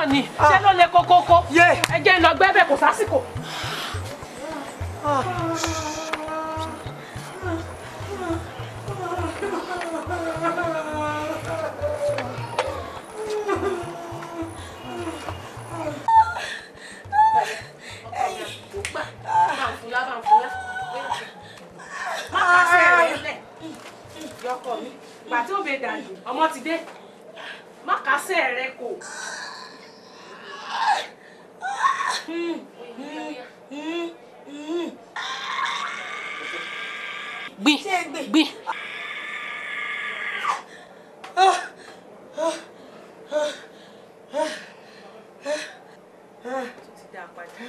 náà ni ṣé ló le kókókó Yé. ẹ jẹ́ ń lọ gbẹ́bẹ̀ kò sásìkò. yọkọ mi gbà tí ó bẹ dànù ọmọ ti dé má kásẹ̀ rẹ kò. gbìn gbìn. tó ti dá a padà.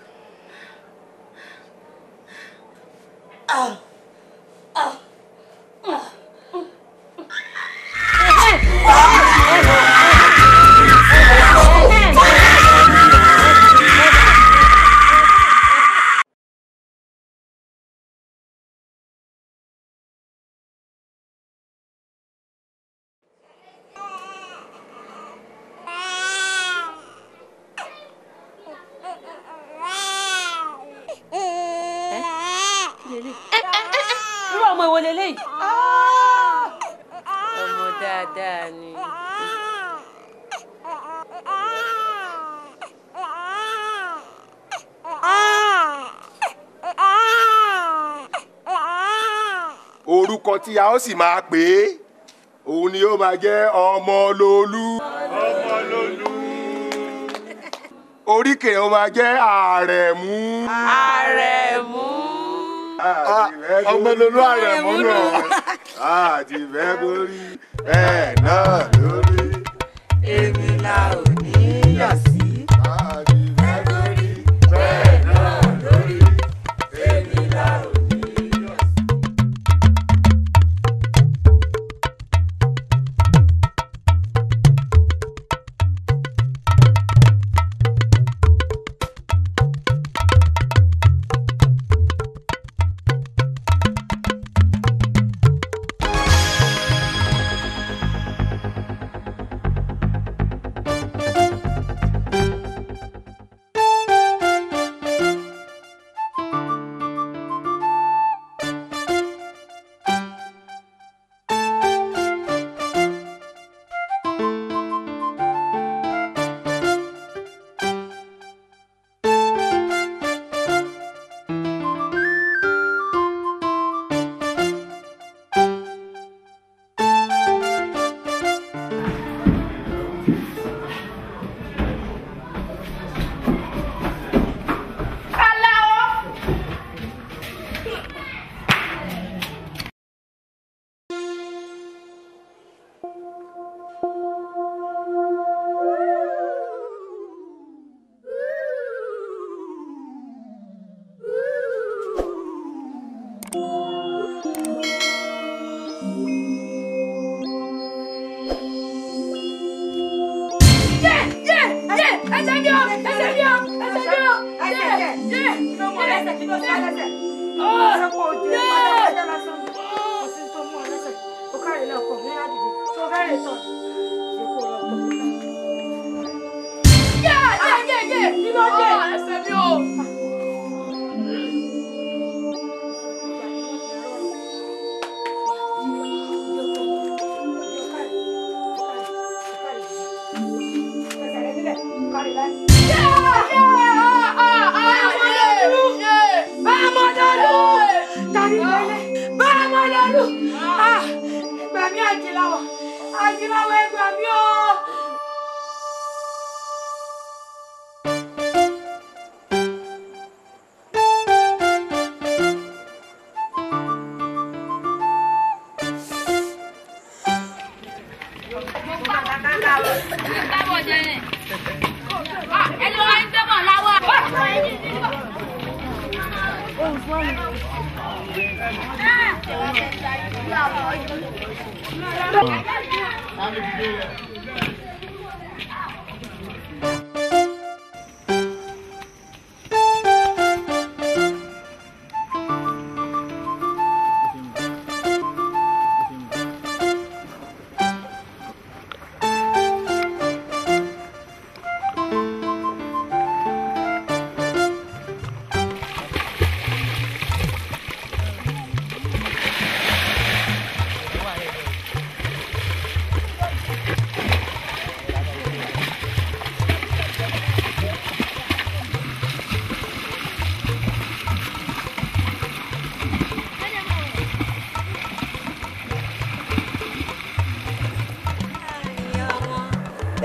irú ọmọ ìwọ lélẹ́yìí. ọmọ dáadáa ni. orúkọ tí a ó sì máa pè é òun ni ó máa jẹ́ ọmọlólú. ọmọlólú. oríkè ó máa jẹ́ àrẹ̀mú. àrẹ̀mú. ọmọlólú àrẹ̀mú náà àti bẹ́ẹ̀ borí bẹ́ẹ̀ náà lórí. èmi la ò ní yọ̀ sí. àti bẹ́ẹ̀ borí bẹ́ẹ̀ náà lórí. èmi la ò ní yọ̀ sí.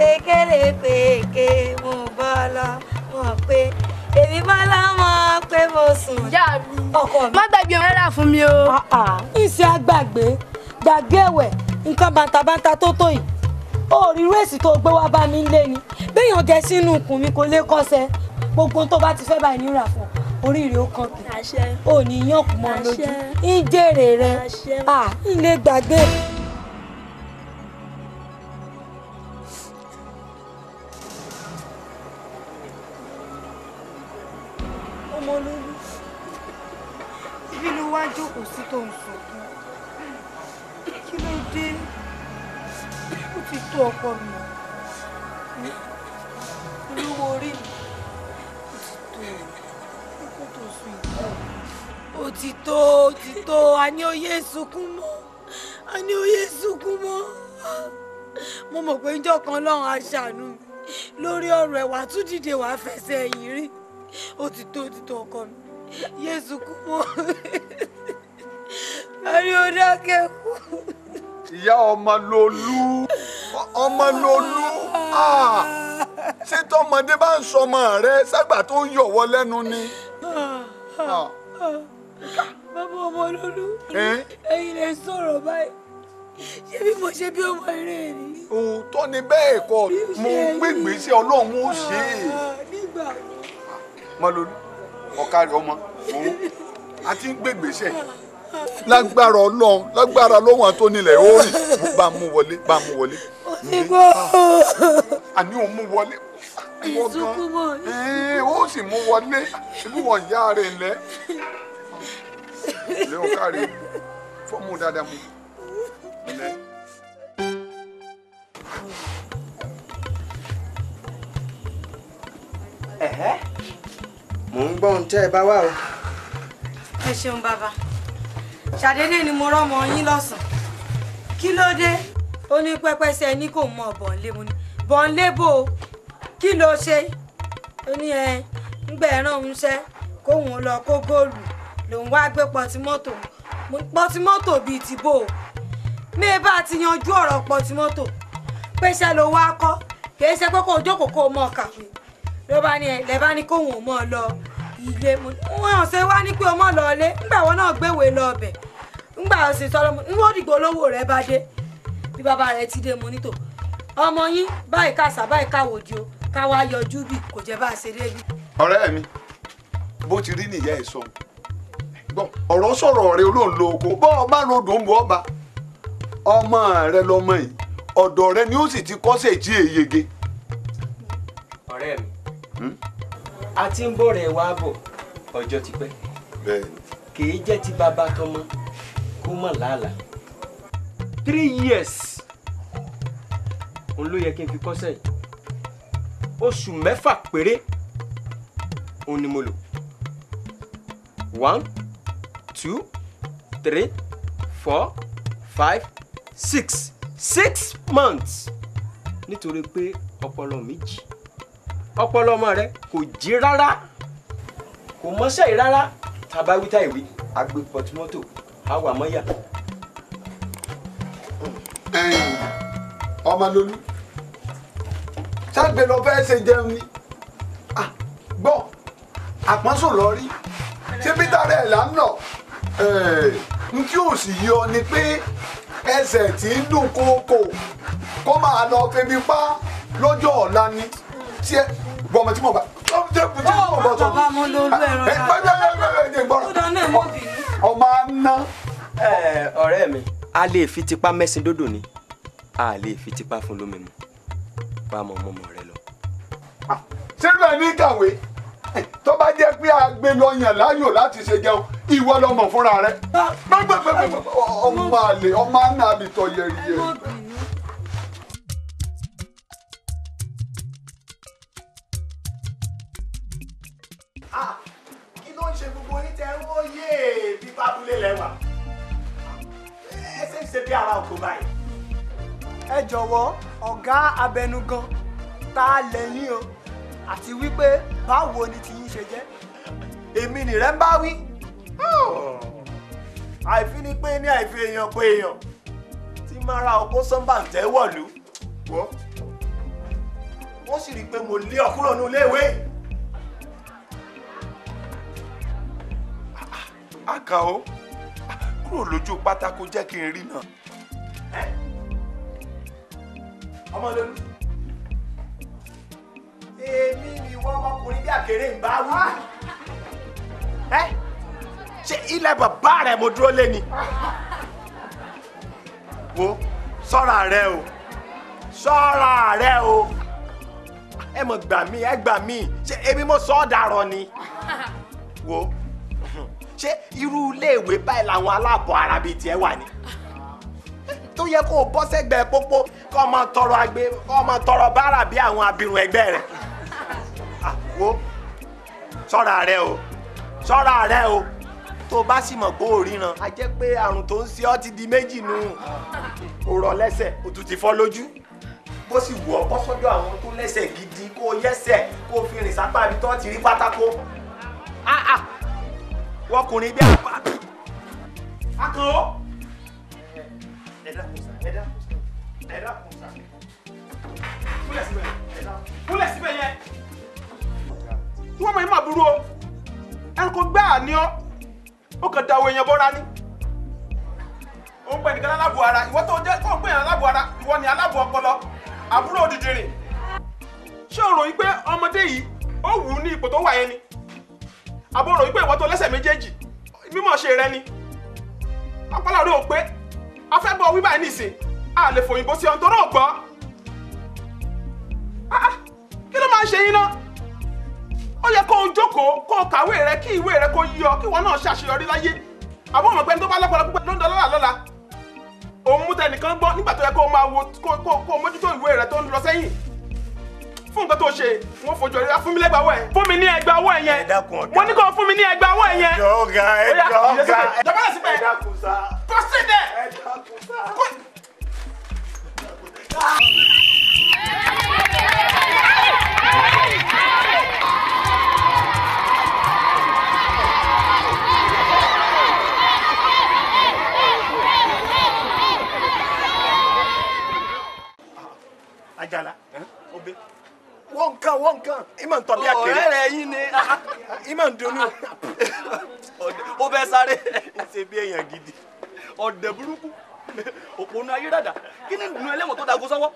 pékélé péké mo bọ́ lọ mọ̀ pé èmi bọ́ lọ́mọ pé mo sùn. ìyá mi ọkọ mi. má gbàgbé ọmọ rárá fún mi o. ìṣe àgbàgbé gbàgbé ẹ̀wẹ̀ nǹkan bàǹtàbàǹtà tó tó yìí ó rí rẹ́ẹ̀sì tó gbé wá bá mi lé ni béèyàn jẹ sínú ikùn mi kò lè kọ́sẹ̀ gbogbo tó bá ti fẹ́ báyìí nírà fún ọ oríire ó kàn kì àṣẹ ò ní yàn kù mọ́ lójú Àṣẹ. ń jèrè rẹ Àṣẹ. à ń lè gbàgbé. ọmọ olórí ibi ló wá jókòó sí tó ń sunkún kí ló dé ó ti tó ọkọ mi olówó orí mi ó ti tó ọkọ tó sùn ìtọ́ ó ti tó ó ti tó a ní òye sunkún mọ́ a ní òye sunkún mọ́ mo mọ̀ pé njọ́ kan lọ́run á ṣàánú mi lórí ọ̀rọ̀ ẹ̀ wàá tún dìde wàá fẹsẹ̀ ẹ̀yìn rí ó ti tó ó ti tó ọkọ mi yé sunkún mọ́ a ní ó dákẹ́ kú. ìyá ọmọ lolú ọmọ lolú ah, ṣé tọmọdé bá ń sọmọ rẹ ságbà tó ń yọwọ lẹ́nu ni. Ah, bàbá ọmọ lólú Eh? ẹ̀yin lè sọ̀rọ̀ báyìí ṣé bí mo ṣe bí ọmọ eré ni. òótọ́ ni bẹ́ẹ̀ kọ́ mo gbégbèsè ọlọ́run ó ṣe é. nígbà ọmọ lolú ọ̀kárí ọmọ òun àti ń gbégbèsè lágbára ọlọ́run lágbára lọ́wọ́n àti onílẹ̀ ó rìn bá a mú wọlé bá a mú wọlé. ti gbọ́ àní òun mú wọlé. Ìwọ gan. ìsúnkún mọ́ ni. Ee, ó sì mú wọlé ibi wọn ìyá rẹ̀ lẹ. Léon kárí fọ́ọ̀mù dáadáa mu. Lẹ. ẹ̀hẹ́ mò ń gbọ́ ohun tẹ́ ẹ bá wà o. ẹ ṣeun bàbá ṣàdédé ni mo rọ́mọ yín lọ́sàn-án kí ló dé ó ní pẹ́pẹ́sẹ́ ní kò mọ bọ̀ǹlé mo ní bọ̀ǹlé bò ó kí ló ṣe ó ní ẹ ńgbà ẹ̀ràn ń ṣẹ́ kóun lọ kó góòlù lòun wá gbé pọtimọ́tò Mo ní, pọtimọ́tò bíi ti bò ó mi ì bá ti yanjú ọ̀rọ̀ pọtimọ́tò pèsè ló wá kọ́ kìí ṣe pé kó o jókòó kó o mọ̀ kàwé ló bá ní ẹ lẹ bá ní kóun ò mọ̀ lọ ilé mo ní wọn ò ṣe wá ní pé o mọ̀ lọ ilé ńgbà wọn náà gbéwèé lọ ọbẹ̀ ńgbà ó sì sọ̀rọ̀ mo ní wọ́n dìgbò olówó rẹ bá dé bí bàbá rẹ ti dé mo ní tò ọmọ yín báyìí kàṣà báyìí káwòdì o ká wá yọjú bí kò jẹ́ bá a ṣe débi. Ọ̀rẹ́ mi, bó ti rí nìyá ẹ̀ sọ. Gbọ́, ọ̀rọ̀ sọ̀rọ̀ rẹ olóhùn lo oko. Bọ́ ọ bá rodò ń bọ̀ ọba. Ọmọ rẹ lọmọ yìí. Ọ̀dọ̀ rẹ ni ó sì ti kọ́sẹ̀ tí èyege. ọ̀rẹ́ mi a ti ń bọ̀ rẹ̀ wá bọ̀ ọjọ́ ti pẹ́ Bẹ́ẹ̀ni. kìí jẹ́ ti bàbá tọmọ kó mọ̀ làálàá three years òun ló yẹ kí n fi kọ́sẹ̀ yìí oṣù mẹ́fà péré òun ni mo lò one two three four five six six months nítorí pé ọpọlọ mi jí ọpọlọ ọmọ rẹ kò jí rárá kò mọṣẹ́ yìí rárá tàbá wíta ìwé agbe pọtumọ́tò àwà mọ́yà. Ẹ̀yin, ọmọ lolú ságbe lọ fẹ́ ṣe jẹun ni Ah, gbọ́ àpọ́nsò lọ rí ṣé peter rẹ̀ là ń lọ n kí ò sì yọ ni pé ẹsẹ̀ tí ń dùn kókò kó máa lọ febi pa lọ́jọ́ ọ̀la ni tí ẹ gbọ́mọ tí mo bá jẹ́ kú tí mo bọ̀ sọ. bàbá mo lo olú ẹ̀rọ ẹ gbọ́dọ̀ ẹ gbọ́dọ̀ ẹ ó gbọ́dọ̀ dáná ẹ̀ mọ́ bínú. ọmọ aná. ẹ ọ̀rẹ́ mi a lè fi tipa mẹ́sìn dódò ni a lè fi tipa fún lómi mu bá a mọ ọmọ ọmọ rẹ lọ. sínú ẹ̀ ní kàwé tó bá jẹ́ pé agbe lọ yàn láyò láti ṣe jẹun ìwọ lọmọ fúnra rẹ gbẹgbẹgbẹgbẹ ọmọ àlè ọmọ àná àbítọ yẹrìyẹ. mọ́ bínú. kí ló ń ṣe gbogbo yín tẹ ń wọ́yé bíbá abúlé lẹ́wà ẹ ṣe ń ṣe bí ara òkú báyìí. ẹ jọ̀wọ́ ọ̀gá abẹnugan tá a lẹ́yìn o àti wípé báwo ni tiyín ṣe jẹ́. èmi nìrẹ́ ń bá wí. àìfi ni pé ní àìfi èèyàn pé èèyàn tí mara ọkọ sọ́mbà ń tẹ́wọ̀lú. wọ́ wọ́n sì rí i pé mo lé ọ kúrò ní iléèwé. àkàó kúrò lójú pátákó jẹ́ kí n rí náà. ọmọ lónú. èmi ni wọ́n ọmọkùnrin bí àkèrè ń bá wá. ẹ ṣé ilẹ̀ bàbá rẹ̀ mo dúró lé ni. wo sọ́ra rẹ o sọ́ra rẹ o ẹ mọ̀ gbà mí ẹ gbà mí ṣé èmi mo sọ ọ́ dàrọ ni. wo ṣé irú iléèwé báyìí làwọn aláàbọ̀ ara bíi tiẹ̀ wà ni tó yẹ kó o bọ́ sẹ́gbẹ̀ẹ́ pópó kó o máa tọrọ agbe kó o máa tọrọ báárà bí àwọn abirùn ẹgbẹ́ rẹ̀ Ah, wo ṣọ́ra rẹ o ṣọ́ra rẹ o tó o bá sì mọ̀ pé o ríran a jẹ́ pé àrùn tó ń ṣe ọ́ ti di méjì nù o rọ lẹ́sẹ̀ o tún ti fọ́ lójú bó sì wù ọ́ bọ́ sọ́dọ̀ àwọn tó lẹ́sẹ̀ gidi kó o yẹ́sẹ̀ kó o fi rìn sápá ibi tó ti rí pátákó Ah, ah. wọkùnrin bí àpá akàn ẹ dákun sá ẹ dákun sá ẹ dákun sá kúlẹ̀ síbẹ̀ ẹ dákun. kúnlẹ̀ síbẹ̀ yẹn tí wọ́n mọ̀ ní màbúrò o ẹranko gbáà ni ọ́ ó kàn da owó èèyàn bọ́ra ní. ó ń pè nìkan aláàbò ara ìwọ tó jẹ́ tó ń pè yàn aláàbò ara ìwọ ni aláàbò ọpọlọ àbúrò òdìdìrìn ṣé o ròyìn pé ọmọdé yìí ó wù ú ní ipò tó wà yẹn ni àbò ròyìn pé ìwọ tó lẹ́sẹ̀ méjèèjì mímọ̀ ṣe rẹ ni ọpọlọ rẹ ò pé afẹ́bọ̀ wíwá ẹ̀ nìsín a lè fòyìnbó sí ọ̀n tó rọ̀ gbọ́ Ah, ah, kí ló máa ń ṣe yín náà ó yẹ kó o jókòó kó o kàwé rẹ kí ìwé rẹ kó yí ọ kí ìwọ náà ṣàṣeyọrí láyé àbọ̀ ọmọ pẹ́ni tó bá lọ́pọ̀lọpọ̀ púpọ̀ ló ń dọ́lọ́lá lọ́la òun mú tẹnìkan gbọ́ nígbà tó yẹ kó o máa wo kó kó kó o mójútó ìwé rẹ tó ń lọ sẹ́yìn fún nǹkan tó ṣe wọ́n fojú ọ̀rẹ́ fún mi lẹ́gbàá ọwọ́ ẹ̀ fún mi ní ẹgbàá ọwọ́ ẹ̀ yẹn ẹ dákun ọ̀gá. mo ní kó o fún mi ní ẹgbàá ọwọ́ ẹ̀ yẹn ẹjọ ọgá Ó yá, ẹjọ ìyẹn ọgá síbẹ̀. Dọ̀bálẹ̀ síbẹ̀. ẹ dákun sá proceed there. ẹ dákun sá. Àjàlá obe wọ́n nǹkan wọ́n nǹkan ìmọ̀ ń tọ́ bí àkèrè ọ̀rẹ́ rẹ̀ yín ni ìmọ̀ ń dunnú ó fẹ́ sáré ṣe bí èèyàn gidi. ọ̀dẹ̀ burúkú òpónú ayédàdà kí ni dùnú ẹlẹ́wọ̀n tó dago sọ́wọ́.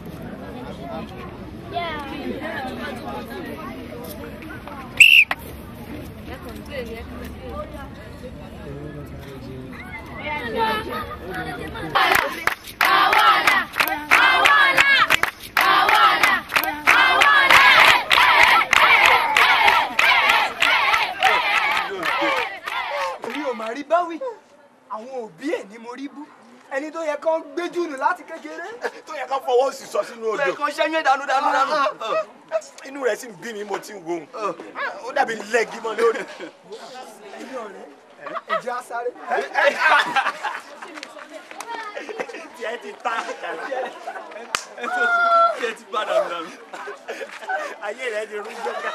mi ò mà rí báwí àwọn òbí ẹ̀ ni mo rí bú ẹni tó yẹ kán gbé jùnù láti kékeré. tó yẹ ká fọwọ́ sí sọ sínú odò lẹ́ẹ̀kan ṣẹ́yìn dànù dànù dànù. inú rẹ̀ sì ń bí mi mo ti ń wo òun ó dàbí lẹ́gí mọ́ lórí. ẹ̀yin ọ̀rẹ́ ẹ̀jẹ̀ á sáré. tiẹ̀ ti ta Àjàlá kí ẹ ti bá dànù dànù. ayé rẹ̀ ti rú jẹ́gà.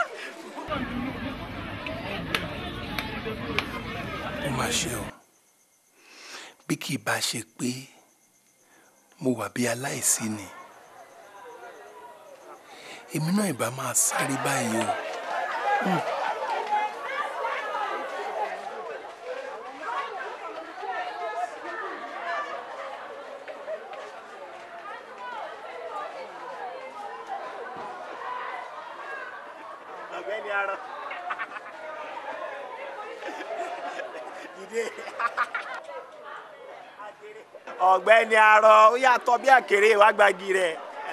ó máa ṣe o bí kì í bá ṣe pé mo wà bí aláìsí ni èmi náà ìbá máa sáré báyìí o Hmm. ọ̀gbẹ́ni arọ dìde ọ̀gbẹ́ni arọ ó yàtọ̀ bí àkèrè wàá gbági rẹ̀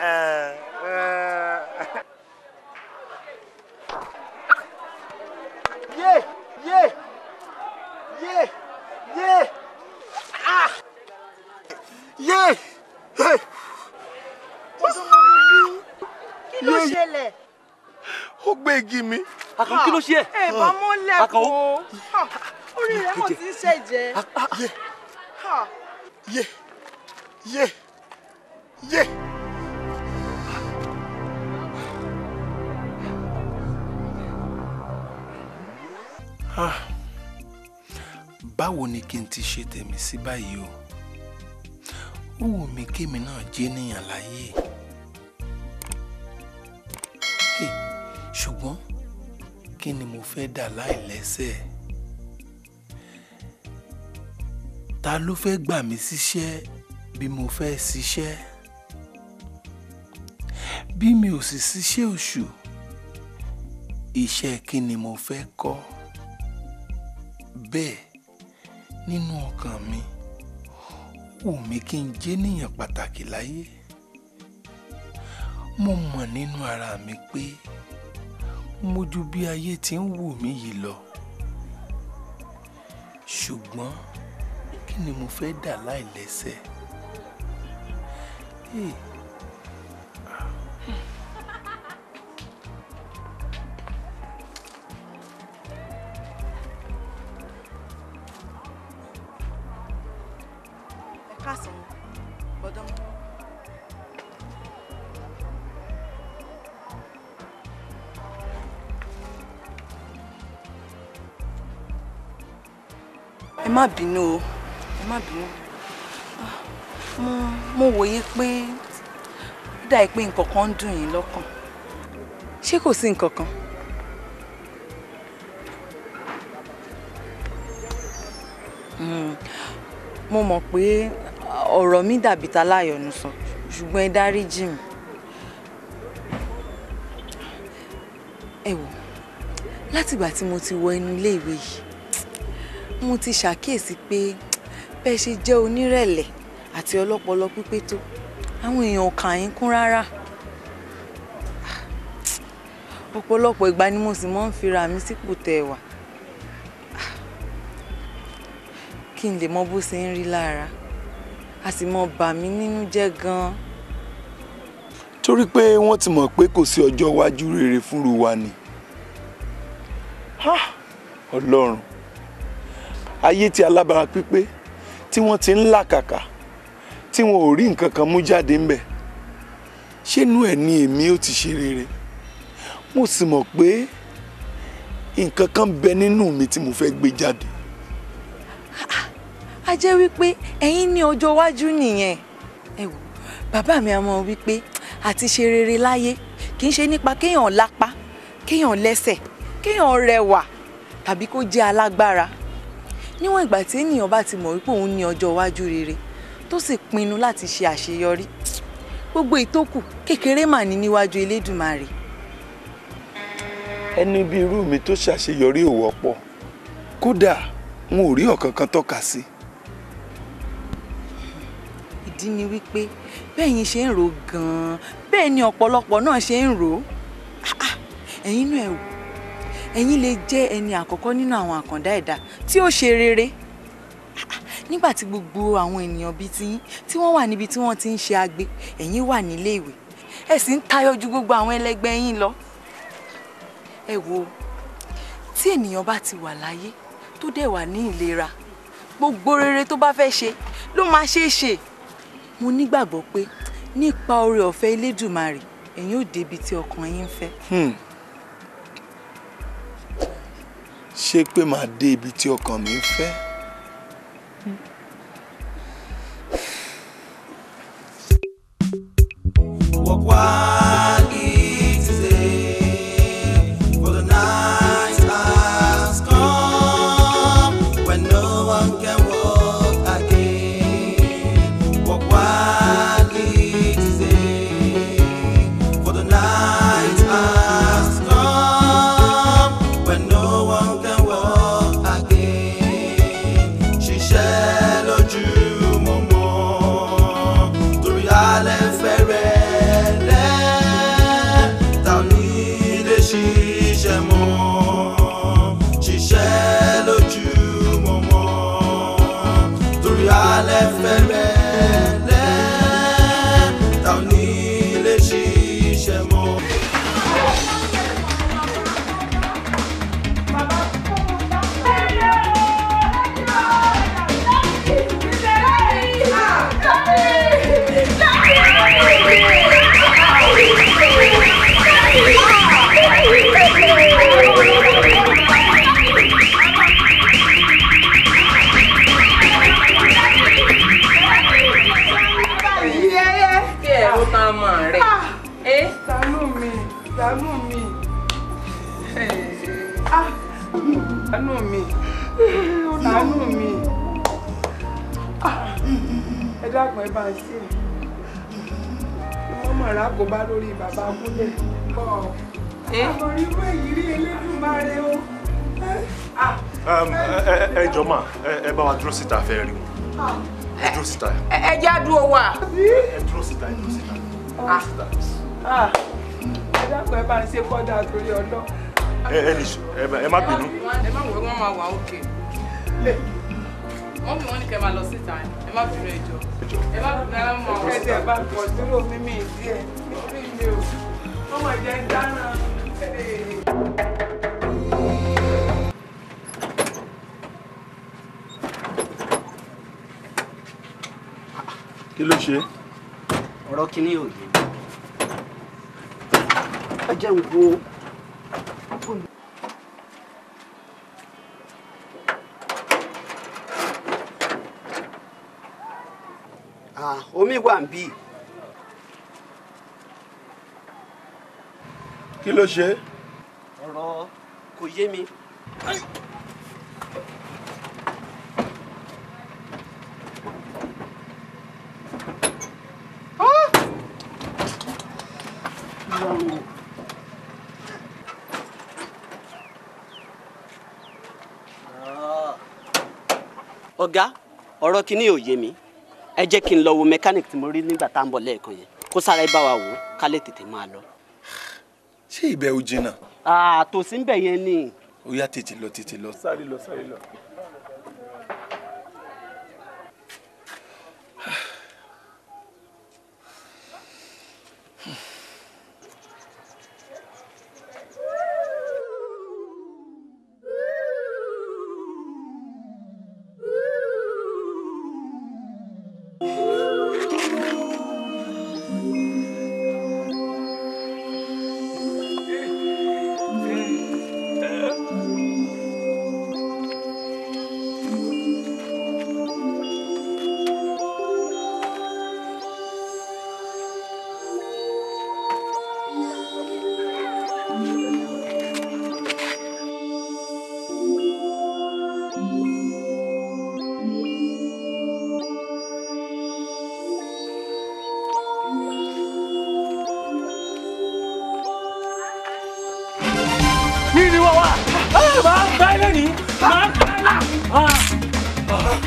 yé yé yé yé ah yé hey. kí ló ṣẹlẹ̀? ó gbé igi mi àkàn kí ló ṣe ẹ. ẹ bá mọ́ Àkànó. lẹ́kọ̀ọ́ orí rẹ̀ mọ̀ tí ń ṣẹ̀jẹ̀. yé Ha. yé yé yé. Ah, báwo ni kí n ti ṣe tèmi sí báyìí o ó wù mí kémi náà jẹ́ níyàn láyé ṣùgbọ́n kí ni mo fẹ́ dà láìlẹ́sẹ̀ ta ló fẹ́ gbà mí síṣẹ́ bí mo fẹ́ ṣiṣẹ́ bí mi ò sì ṣiṣẹ́ oṣù iṣẹ́ kí ni mo fẹ́ kọ́ bẹ́ẹ̀ nínú ọkàn mi wù mí kí n jẹ́nìyàn pàtàkì láyé mo mọ̀ nínú ara mi pé mo ju bí ayé ti ń wù mí yìí lọ ṣùgbọ́n kí ni mo fẹ́ dà láìlẹ́sẹ̀ hey. ẹ káàsán bọ́dọ̀ mọ́. ẹ má bínú o ẹ má bínú Ah, mo mo wòye pé ó dàí pé nǹkan kan ń dùn yín lọ́kàn ṣé kò sí nǹkan kan. Mm, mo mọ̀ pé ọ̀rọ̀ mi dàbí ta láyọ̀nù sọ ṣùgbọ́n ẹ dáríjì mi. ẹ wò látìgbà tí mo ti wọ inú iléèwé yìí mo ti ṣàkíyèsí pé bẹ́ẹ̀ ṣe jẹ́ onírẹ̀lẹ̀ àti ọlọ́pọlọ pípé tó àwọn èèyàn ò kà yín kún rárá ọ̀pọ̀lọpọ̀ ìgbà ni mo sì máa ń fira mi sípò tẹ́ ẹ wà kí n lè mọ bó ṣe ń rí lára a sì mọ bà mí nínú jẹ́ gan-an. torí pé wọ́n ti mọ̀ pé kò sí ọjọ́ iwájú rere fúnru wa ni Ha! ọlọ́run ayé tí alábàárà pípé tí wọ́n ti ń làkàkà tí wọn ò rí nǹkan kan mú jáde ńbẹ̀ ṣénú ẹ̀ ni èmi ó ti ṣe rere mo sì mọ̀ pé nǹkan kan bẹ nínú mi tí mo fẹ́ gbé jáde a jẹ́ wípé ẹ̀yin ní ọjọ́ iwájú nìyẹn ẹ wò bàbá mi a mọ̀ wípé àti ṣe rere láyé kì í ṣe nípa kéèyàn lápá kéèyàn lẹ́sẹ̀ kéèyàn rẹwà tàbí kó jẹ́ alágbára níwọ̀n ìgbà tí ènìyàn bá ti mọ̀ wípé òun ní ọjọ́ iwájú rere tó sì pinnu láti ṣe àṣeyọrí gbogbo ìtókù kékeré mà ní níwájú Elédùmarè ẹni bí irú mi tó ṣàṣeyọrí ò wọ́pọ̀ kódà n ò rí ọ̀kankan tọ́ka sí ìdí ni wípé bẹ́ẹ̀yin ṣe ń rò gan-an bẹ́ẹ̀ ni ọ̀pọ̀lọpọ̀ náà ṣe ń rò ó Ah, ah, ẹ̀yin náà ẹ̀ wò ẹ̀yin lè jẹ́ ẹni àkọ́kọ́ nínú àwọn àkàndá ẹ̀dá tí ó ṣe rere Ah, ah, nígbà tí gbogbo àwọn ènìyàn bíi tiyín tí wọ́n wà níbi tí wọ́n ti ń ṣe agbe ẹ̀yin wà nílé ìwé ẹ sì ń tayọ ju gbogbo àwọn ẹlẹgbẹ́ yín lọ ẹ wo tí ènìyàn bá ti wà láyé tó dẹ̀ wà ní ìlera gbogbo rere tó bá fẹ́ ṣe ló máa ṣeé ṣe mo nígbàgbọ́ pé nípa oore ọ̀fẹ́ Elédùmarè ẹ̀yin ò débi tí ọkàn yín ń fẹ́. Hmm. ṣé pé màá dé ibi tí ọkàn mi ń fẹ́ Walk while it is day, for the night has come when no one can walk again. Walk while it is day, for the night has come when no one can walk again. Ṣiṣẹ́ lójú mọ́mọ́ torí alẹ́ fẹ́rẹ̀ lẹ́ ta ò ní lè ṣiṣẹ́ mọ́ ṣiṣẹ́ lójú mọ́mọ́ torí alẹ́ fẹ́rẹ̀ lẹ́ ta ò ní lè ṣiṣẹ́ mọ́. kí ẹ̀rọ ta mọ̀ rẹ̀. ṣàánú mi ṣàánú mi àánú mi àánú mi ẹ dákun ẹ bá ń ṣe wọ́n mọ̀ ra kó bá lórí bàbá kúlẹ̀ àmọ́ irú èyí rí Elédùmarè o. Um, ẹ ẹ- ẹ jọ mà ẹ ẹ bá wa dúró síta fẹ́ rí wọn ẹ dúró síta ẹ jẹ́ àdúró wa. ẹ dúró síta ẹ dúró síta. Ah, ẹ dákun ẹ bá ń ṣe kọ́dà torí ọlọ́. ẹ ẹ nìṣó ẹ má- ẹ má bínú. ẹ má wọ wọn máa wà òkè wọn bí wọn ní kẹ máa lọ síta ẹ má bínú ẹjọ́ ẹ má bínú ẹ má wọ ẹsẹ̀ bá pọ̀ dúró mímí díẹ̀ nítorí mi ò ọmọ ìjẹ́ ń dáná. kí ló ṣe. ọ̀rọ̀ kìíní ò yé mi. ẹ jẹ́ ń wo Ah, omi wà ń bí kí ló ṣe. ọ̀rọ̀ kò yé mi. ọ̀gá ọ̀rọ̀ kìíní ò yé mi ẹ jẹ́ kí n lọ wo mẹkáníìkì tí mo rí nígbà tá à ń bọ̀ lẹ́ẹ̀kan yẹn kó sára ẹ bá wa wò ó ká lè tètè máa lọ. ṣé ibẹ̀ ò jìnnà. àtòsí ń bẹ̀ yẹn ni. ó yá tètè lọ tètè lọ. sáré lọ sáré lọ. Yìí ni wọ́n wà. Máa ń bá ilé ní. Máa ń bá ilé ní.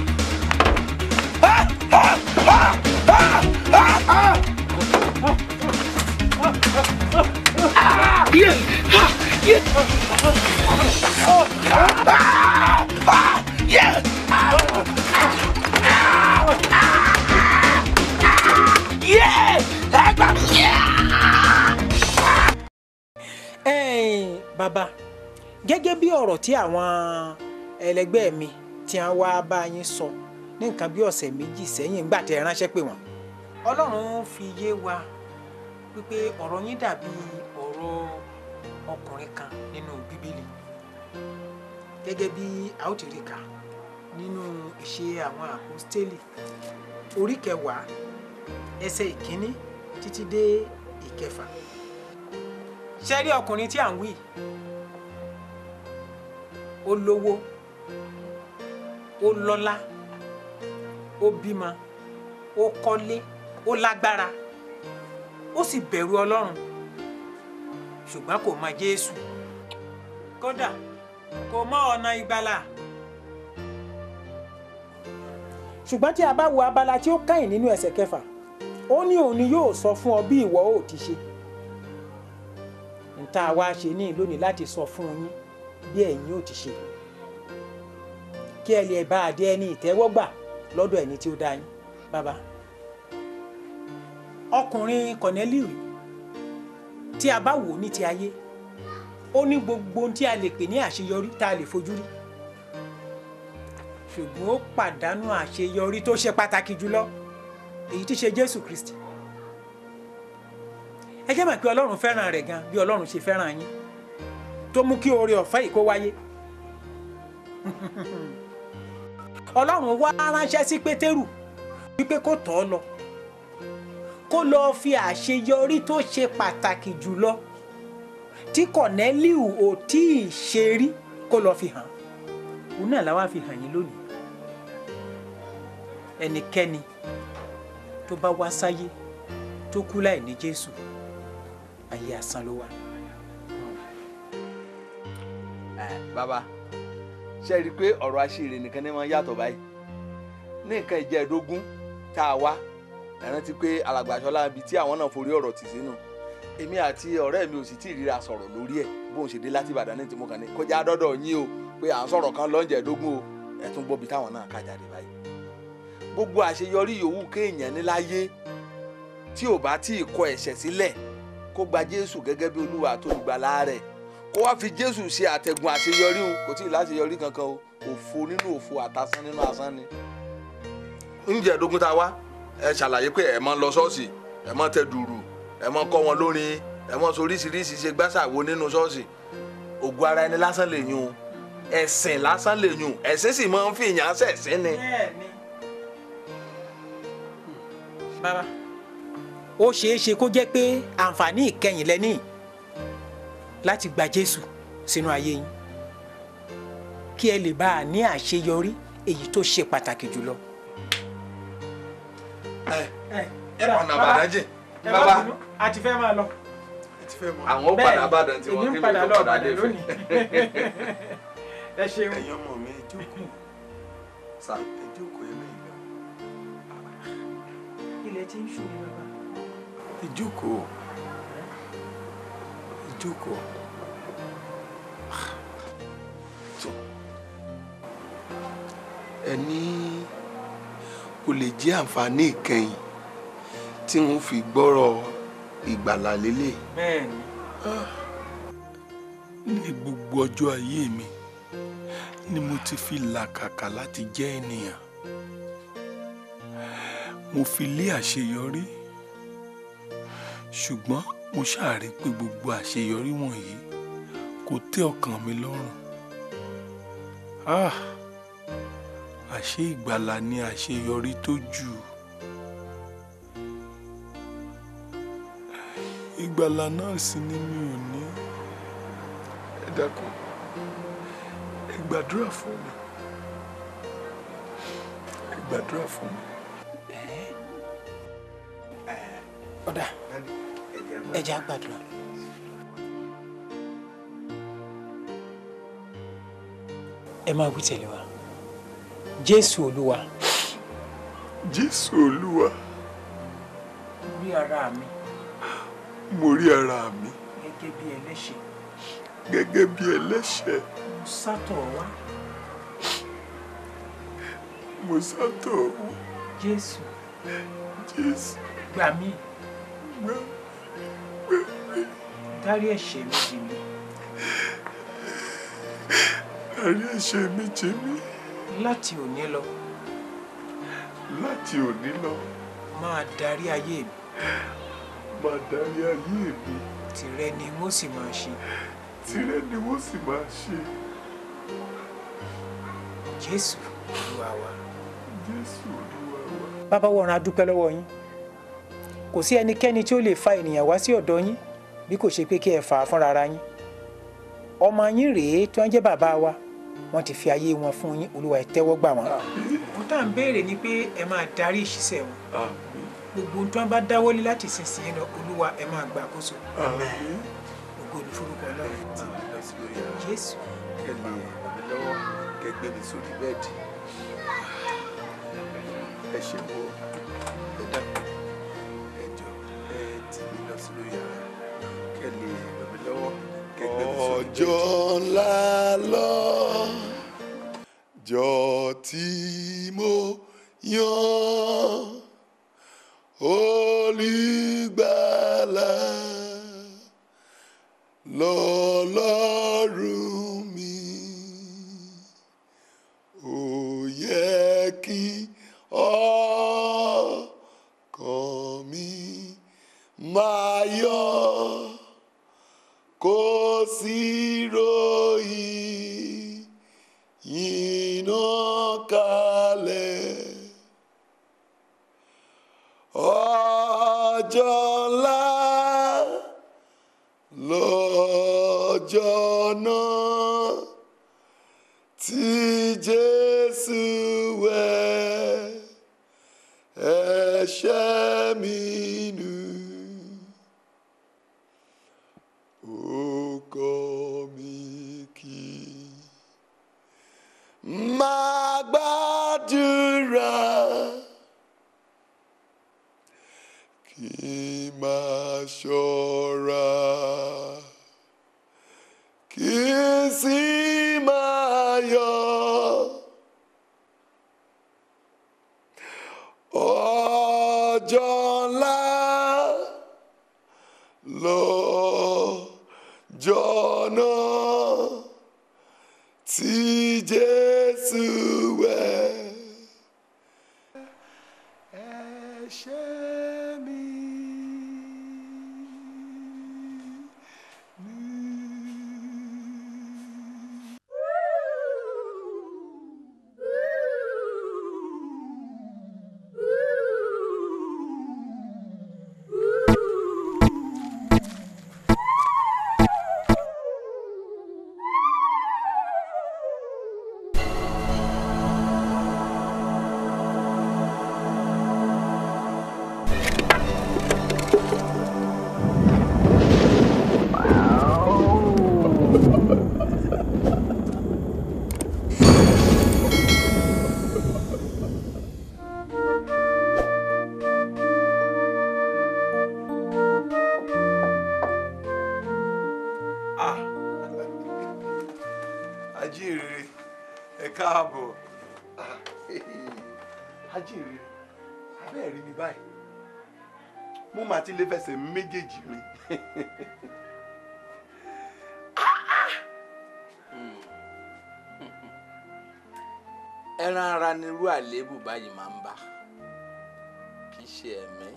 ẹ̀yin bàbá gẹ́gẹ́ bí ọ̀rọ̀ tí àwọn ẹlẹgbẹ́ mi tí wọ́n wá bá yín sọ ní nǹkan bí ọ̀sẹ̀ méjì sẹ́yìn ńgbà tẹ́ ẹ ránṣẹ́ pè wọ́n ọlọ́run fi yé wa wípé ọ̀rọ̀ yín dàbí ọ̀rọ̀ ọkùnrin kan nínú bíbélì gẹ́gẹ́ bí a ó ti rí kà nínú ìṣe àwọn àpọ́stélì orí kẹwàá ẹsẹ̀ ìkíní títí dé ìkẹfà ṣe rí ọkùnrin tí à ń wí ó lówó ó lọ́lá ó bímọ ó kọ́lé ó lágbára ó sì bẹ̀rù ọlọ́run ṣùgbọ́n kò mọ jésù kódà kò mọ ọ̀nà ìgbàlà ṣùgbọ́n tí a bá wo abala tí ó kẹ́yìn nínú ẹsẹ̀ kẹfà ó ní òun ni yóò sọ fún ọ bí ìwọ ó ti ṣe nta wa ṣe ní lónìí láti sọ fún yín bí ẹ̀yin ò ti ṣe kí ẹ lè bá adé ẹni ìtẹ́wọ́gbà lọ́dọ̀ ẹni tí ó dá yín bàbá ọkùnrin Corneliu tí a bá wò ní ti ayé ó ní gbogbo ohun tí a lè pè ní àṣeyọrí tá a lè fojú rí ṣùgbọ́n ó pàdánù àṣeyọrí tó ṣe pàtàkì jùlọ èyí tí ṣe Jésù Kristi ẹ jẹ́ mọ̀ pé ọlọ́run fẹ́ràn rẹ̀ gan bí ọlọ́run ṣe fẹ́ràn yín tó mú kí oore ọ̀fẹ́ yìí kó wáyé ọlọ́run wá ránṣẹ́ sí pétérù wípé kó tọ̀ ọ́ lọ kó lọ fi àṣeyọrí tó ṣe pàtàkì jùlọ tí Kọ̀nẹ́líù ò tí ì ṣe rí kó lọ́ọ́ fi hàn òun náà làwa fi hàn yín lónìí ẹnikẹ́ni tó bá wá sáyé tó kú láì ní Jésù ayé asán ló wà. bàbá ṣe rí i pé ọ̀rọ̀ àṣírí nìkan ni wọ́n yàtọ̀ báyìí ní nǹkan ìjẹ́ẹ̀dógún tá a wá ẹ rántí pé alàgbàṣọlá ibi tí àwọn náà forí ọ̀rọ̀ tì sínú èmi àti ọ̀rẹ́ mi ò sì tí ì ríra sọ̀rọ̀ lórí ẹ̀ bóun ṣe dé láti Ìbàdàn ní tìmọ̀ kan ní kọjá dọ́dọ̀ yín o pé à ń sọ̀rọ̀ kan lọ́njẹ̀ẹ́dógún o ẹ̀ tún gbọ́ bí táwọn náà ká jáde báyìí gbogbo àṣeyọrí yòówù kéèyàn ní láyé tí ò bá tí ì kọ ẹ̀ṣẹ̀ sílẹ̀ kó gba Jésù gẹ́gẹ́ bí Olúwa tó lùgbàlà rẹ̀ kó wá fi Jésù ṣe àtẹ̀gùn àṣeyọrí òun kò tí ì láṣeyọrí kankan o òfo nínú òfo àtasán nínú asán ni. ǹjẹ́ ẹ̀dógún tá a wá ẹ ṣàlàyé pé ẹ máa ń lọ ṣọ́ọ̀ṣì ẹ máa ń tẹ dùrù ẹ máa ń kọ́ wọn lórin ẹ máa ń sọ oríṣiríṣi ṣe gbàṣàwo nínú ṣọ́ọ̀ṣì ògùn ara ẹni lásán lè yún ẹ̀sìn lásán lè yún ẹ̀sìn sì máa ń fi ìyàn ṣẹ̀sìn ni. bàbá ó ṣeé ṣe kó jẹ́ pé àǹfààní ìkẹyìn lẹ́ní láti gba Jésù sínú ayé yín kí ẹ lè bá a ní àṣeyọrí èyí tó ṣe pàtàkì jùlọ. ẹ ọ̀nà àbàdàn jìn bàbá a ti fẹ́ máa lọ. àwọn ó padà Ìbàdàn tí wọ́n èmi kí ń mi padà tó lọ padà Ìbàdàn dé fún. lónìí. ẹ ṣeun. ẹ̀yin ọmọ mi ẹ jókòó sá ẹ jókòó ẹ lẹ́yìn lọ. ilẹ̀ tí ń ṣú ni bàbá. ẹ jókòó ẹ jókòó. tó ẹ ní kò lè jẹ́ àǹfààní ìkẹyìn tí wọ́n fi gbọ́rọ̀ ìgbàlà lélẹ̀. bẹ́ẹ̀ni. ní gbogbo ọjọ́ ayé mi ni mo ti fi làkàkà láti jẹ́ ènìyàn mo fi lé àṣeyọrí ṣùgbọ́n mo ṣàárẹ̀ pé gbogbo àṣeyọrí wọ̀nyí kò tẹ́ ọkàn mi lọ́rùn ah àṣé ìgbàlà ni àṣeyọrí tó jù ìgbàlà náà sì ni mi ò ní ẹ dákun ẹ gbàdúrà fún mi ẹ gbàdúrà fún mi. ọ̀dà ẹ jẹ́ á gbàdúrà. ẹ máa wí tẹ̀lé wa jésù olúwa jésù olúwa rí ara mi mo rí ara mi gẹ́gẹ́ bí ẹlẹ́ṣẹ̀ gẹ́gẹ́ bí ẹlẹ́ṣẹ̀ mo sátọ̀ wá mo sátọ̀ wá jésù jésù gbà mí gbà dárí ẹ̀ṣẹ̀ mi jì mí dárí ẹ̀ṣẹ̀ mi jì mí láti òní lọ láti òní lọ máa darí ayé mi máa darí ayé mi tìrẹ ni mo sì máa ṣe tìrẹ ni wọ́n sì máa ṣe jésù olúwa wa. jésù olúwa wa. bàbá wọ̀ràn a dúpẹ́ lọ́wọ́ yín kò sí ẹnikẹ́ni tí ó lè fa ènìyàn wá sí ọ̀dọ̀ yín bí kò ṣe pé kí ẹ fà á fúnra ara yín ọmọ yín rèé tí wọ́n jẹ́ bàbá wa wọ́n ti fi ayé wọn fún yín olúwa ẹ tẹ́wọ́ gbà wọ́n. ohun tá à ń béèrè ni pé ẹ máa darí ìṣiṣẹ́ wọn gbogbo ohun tí wọ́n bá dáwọ́lé láti sísìn lọ olúwa ẹ máa gbà àkóso ògo ní forúkọ ọlọ́run jésù kẹ́ lè ràn mí lọ́wọ́ kẹ́ gbé mi sórí bẹ́ẹ̀dì ẹ ṣe wo ẹ dákun ẹ jọ ẹ tì mí lọ sínú yàrá kẹ́ lè ràn mí lọ́wọ́ kẹ́ gbé mi sórí bẹ́ẹ̀dì. ọjọ́ ńlá lọ́jọ́ tí mo yan olùgbàlà lọ́lọ́run mi ó yẹ kí ọkàn mi máa yọ̀ kò sí ròyìn iná kalẹ̀ ọjọ́ ńlá lọ́jọ́ lọ́jọ́ náà tí Jésù wẹ̀ ẹ̀ṣẹ̀ mi nù. Ó kọ́ mi kí máa gbàdúrà kí máa ṣọ́ra kí sì máa yọ̀. Ọjọ́ ńlá lọ́jọ́ náà tí Jésù wẹ̀ ẹ̀ṣẹ̀ mi. Ah. Ajínrere ẹ káàbọ̀ Ah, Ajínrere abẹ́ẹ̀ rí mi báyìí mo máa ti lè fẹsẹ̀ méjèèjì rìn ẹran ara nírú àléébù báyìí máa ń bá kì í ṣe ẹ̀mí.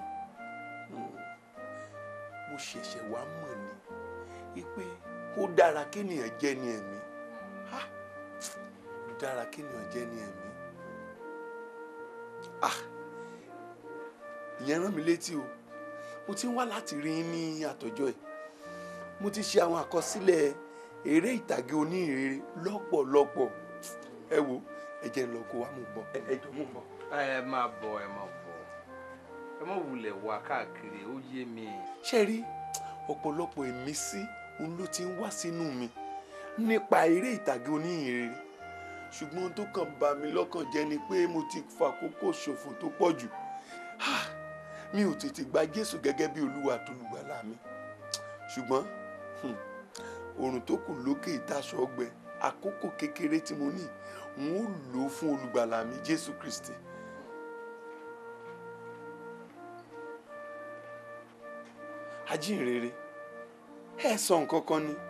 mo ṣẹ̀ṣẹ̀ wá mọ̀ ni wípé ó dára kéèyàn jẹ́ ní ẹ̀mí Ah, ó dára kéèyàn jẹ́ ní ẹ̀mí Ah, ìyẹn rán mi létí o mo ti ń wá láti rí yín ní àtọ́jọ́ ẹ̀ mo ti ṣe àwọn àkọsílẹ̀ eré ìtàgé oníhìnrere lọ́pọ̀lọpọ̀ ẹ wo ẹ jẹ́ n lọ kó wa mú bọ̀ ẹ jọ mú bọ̀. ẹ máa bọ̀ ẹ máa bọ̀ ẹ má wulẹ̀ wá káàkiri ó yé mi. ṣe rí ọ̀pọ̀lọpọ̀ ìmísí òun ló ti ń wá sínú mi nípa eré ìtàgé oníhìnrere ṣùgbọ́n ohun tó kàn bà mí lọ́kàn jẹ́ ni pé mo ti fa àkókò ṣòfò tó pọ̀ jù Ah, mi ò tètè gba Jésù gẹ́gẹ́ bí Olúwa àtolùgbàlà mi ṣùgbọ́n hmm, oòrùn tó kù lókè ìtaṣọ ọgbẹ àkókò kékeré tí mo ní n ó lò ó fún olùgbàlà mi Jésù Kristi. ajínrere ẹ sọ nǹkan kan ni.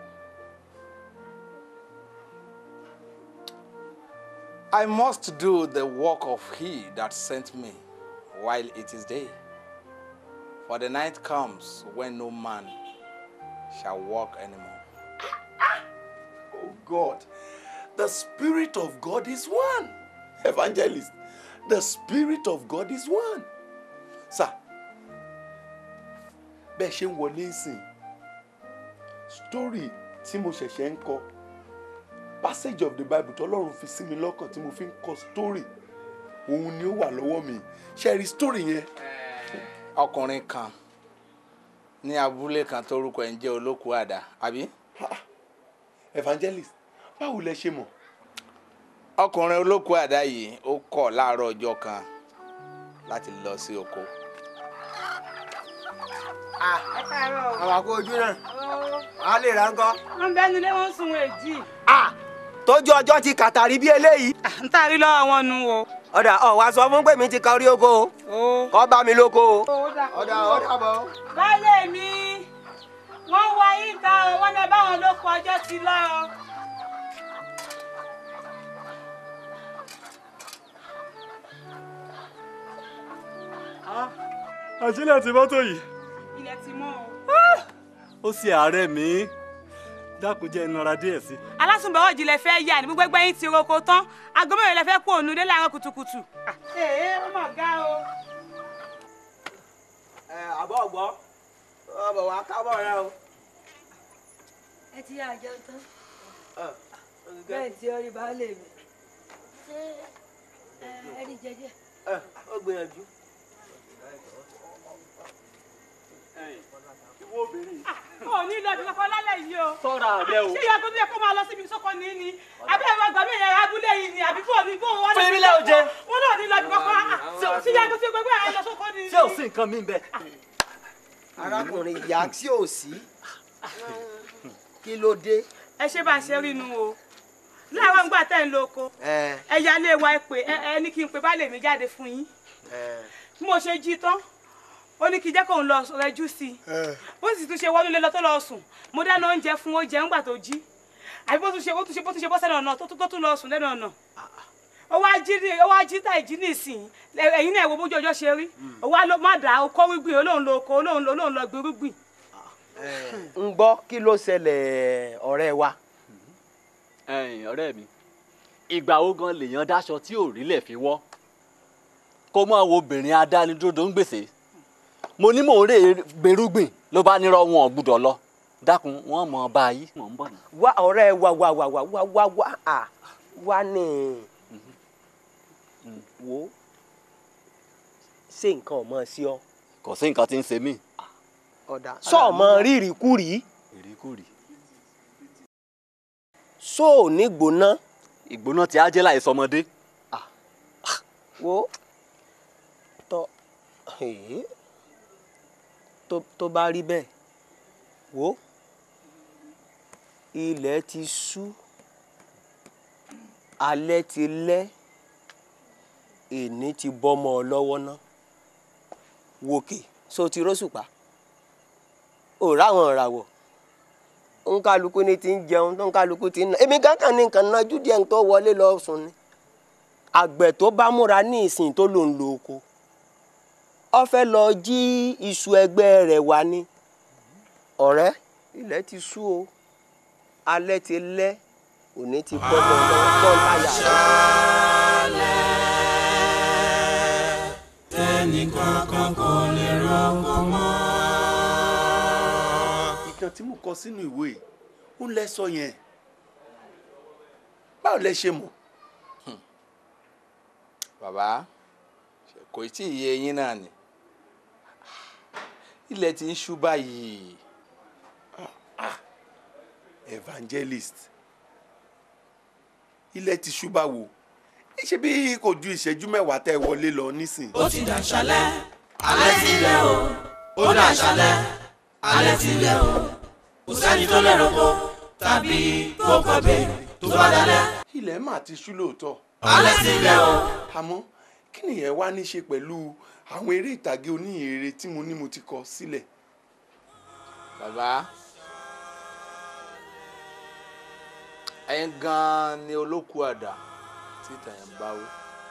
I must do the work of he that sent me while it is day. For the night comes when no man shall walk anymore. Oh God, the Spirit of God is one. Evangelist, the Spirit of God is one. Sir, bẹ́ẹ̀ ṣe ń wọlé ìsìn, story tí mo ṣẹ̀ṣẹ̀ ń kọ, passage of the Bible tọ́lọ́run fi sí mi lọ́kàn tí mo fi ń kọ story, òun ni ó wà lọ́wọ́ mi. Ṣé ẹ rí story yẹn? ọkùnrin kan ní abúlé kan tórúkọ ẹ̀ ń jẹ́ olókùú àdá àbí. Evangelist, báwo lẹ ṣe mọ̀? ọkùnrin olókùú àdá yìí ó kọ̀ láàárọ̀ ọjọ́ kan láti lọ sí oko. ẹ káàárọ̀ o. àwọn àkó ojú náà a lè ra ńkọ́. wọ́n bẹ́ẹ̀ nílé wọ́n ń sun èjì. tójú ọjọ́ ti kàtàrí bí eléyìí. ń tàrí lọ́wọ́ wọn nu o. ọ̀dà ọ̀ wá sọ fún pé mi ti ka orí oko o kọ́ bá mi lóko o. ọ̀dà ọ̀dà bọ̀. baálé mi wọ́n wá yín ta o wọ́n lọ báwọn ló kọ ọjọ́ ti lọ o. àṣìlẹ̀ ti mọ́tò yìí ilẹ̀ ti mọ́ o. ó sì àárẹ̀ mi dákun jẹ́ ìnara díẹ̀ sí. alásùnbọ̀wọ̀ jìnlẹ̀ fẹ́ yà ní gbogbo ẹgbẹ́ yín ti roko tán aago mẹ́rin lẹ fẹ́ kó òun dé láàárọ̀ kùtùkùtù. ee ó mà ga o. ẹ àbọ̀ ọ̀gbọ́ ọbọ̀ wá kábọ̀ rẹ o. ẹ ẹ ti yá àjẹun tán bẹ́ẹ̀ tí ó rí baálé mi ṣé ẹ ẹ rí jẹjẹ. ó gbìyànjú. ìwọ obìnrin. ò ní lọ ibi kankan lálẹ́ yìí o. sọ́ra rẹ o. ṣé ìyá tó bí ẹ kó máa lọ síbi sọ́kọ ní ní àbí ẹ̀rọ àgbà mi ìyàrá abúlé yìí ni àbí fún òbí fún wọn. Fún mi lẹ́ o jẹ. wọn náà ní lọ ibi kankan ṣé ìyá tó fi gbẹgbẹ ẹ lọ sọ́kọ ní. ṣé ò sí nǹkan mi bẹ́ẹ̀. arákùnrin ìyá tí ò sí kí ló dé. ẹ ṣe bá a ṣe rí inú o láwọn gbà tẹ́ ń lo oko ẹ ẹ ya lé wa ẹ pé ẹ ẹ ní kí n pe baálé mi jáde fún yín ẹ bí mo ṣe jí tán ó ní kí n jẹ́ kóun lọ rẹjú sí i bó sì tún ṣe wọnú ilé lọ tó lọ sùn mo dáná oúnjẹ fún ó jẹun gbà tó jí àbí bó tún ṣe bó tún ṣe bó tún ṣe bọ́ sẹ́nu ọ̀nà tó tún tó tún lọ sùn lẹ́nu ọ̀nà ó wá jí ní ó wá jí tá ìjí nísìnyí lẹ- ẹ̀yin náà wo bójú ọjọ́ ṣe rí ó wá ló má dà ó kó rúgbìn olóhùn lo oko olóhùn lo olóhùn lọ gbin rúgbìn. ń gbọ́ kí ló ṣẹlẹ̀ ọ̀rẹ́ wa. ẹ̀yin ọ̀rẹ́ mi ìgbà wo gan lèèyàn dáṣọ tí ò rí lẹ̀ fi wọ́ kó mọ́ wo obìnrin adánidúró ń gbèsè mo ní mò ń rè gbèrúgbìn ló bá nírọ̀ wọn ò gbúdọ̀ lọ dákun wọn mọ bá yí mò ń bọ̀ ní. wá ọ̀rẹ́ wa wá wá wá wá wá wá à wá ní wo ṣé nǹkan ọmọ sí ọ. kò sí nǹkan tí ń ṣe mí. ọ̀dà sọ́ọ̀mọ rírì kúrì ìríkùrì. sóò ní gbóná. ìgbóná tí á jẹ́ láì sọmọdé. wo tọ èé, tó tó bá rí bẹ́ẹ̀ wo ilẹ̀ ti ṣú alẹ́ ti lẹ́ èní ti bọ́mọ ọ lọ́wọ́ ná wòkè so ti róṣùpá ò ráwọn ìràwọ̀ nkálukú ni ti ń jẹun tó nkálukú ti ń nà èmi gángan ní nǹkan náà júdìẹ̀ ń tó wọlé lọ sùn ni àgbẹ̀ tó bá múra ní ìsìn tó lò ń lo oko ó fẹ́ lọ jí iṣu ẹgbẹ́ rẹ̀ wá ní ọ̀rẹ́ ilẹ̀ ti ṣú o alẹ́ ti lẹ́ òní ti bọ́ mọ́ ọ lọ́wọ́ tó ń táyà tẹnìkankan kò lè rọ́pò mọ́. ìkan tí mo kọ sínú ìwé yìí ó lẹ sọ yẹn báwo lẹ ṣe mọ̀. bàbá kò tí ì yé yín náà ni ilẹ̀ ti ń ṣú báyìí. evangelist ilẹ̀ ti ṣú báwo ṣé bí kò ju ìṣẹ́jú mẹ́wàá tẹ́ ẹ wọlé lọ nísìn. ó ti dàṣálẹ́ alẹ́ ti lẹ́ o ó dàṣálẹ́ alẹ́ ti lẹ́ o kò sẹ́ni tó lè roko tàbí kó kọ̀bẹ tó bá dalẹ̀. ilẹ̀ mà ti ṣú lóòótọ́. alẹ́ ti lẹ́ o. àmọ́ kí nìyẹn wá ní ṣe pẹ̀lú àwọn eré ìtàgé oníhìnrere tí mo ní mo ti kọ sílẹ̀. bàbá ẹ̀yin gan-an ni olókù àdá tí tàyàn bá wí.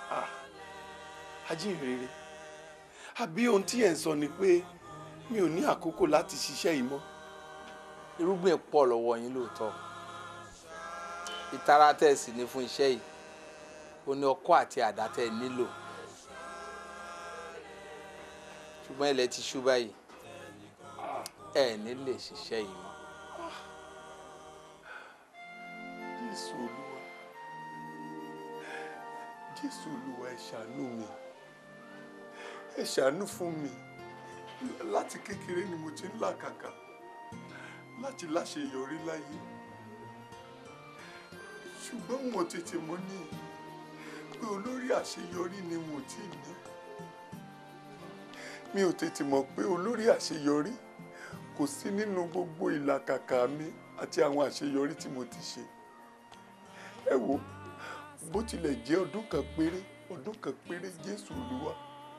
ajínrere àbí ohun tí ẹ̀ ń sọ ni pé mi ò ní àkókò láti ṣiṣẹ́ yìí mọ́. irúgbìn pọ̀ lọ́wọ́ yín lóòótọ́ ìtara tẹ̀ sí ní fún iṣẹ́ yìí ó ní ọkọ́ àti àdá tẹ̀ nílò ṣùgbọ́n ilẹ̀ ti ṣú báyìí ẹ̀ ní lè ṣiṣẹ́ yìí mọ́. jésù olúwa jésù olúwa ẹ ṣàánú mi ẹ ṣàánú fún mi láti kékeré ni mo ti ń làkàkà láti láṣeyọrí láyé ṣùgbọ́n mo tètè mọ̀ ní pé olórí àṣeyọrí ni mo ti ní mi ò tètè mọ̀ pé olórí àṣeyọrí kò sí nínú gbogbo ìlàkàkà mi àti àwọn àṣeyọrí tí mo ti ṣe ẹ wo bó tilẹ̀ jẹ́ ọdún kan péré ọdún kan péré jésù olúwa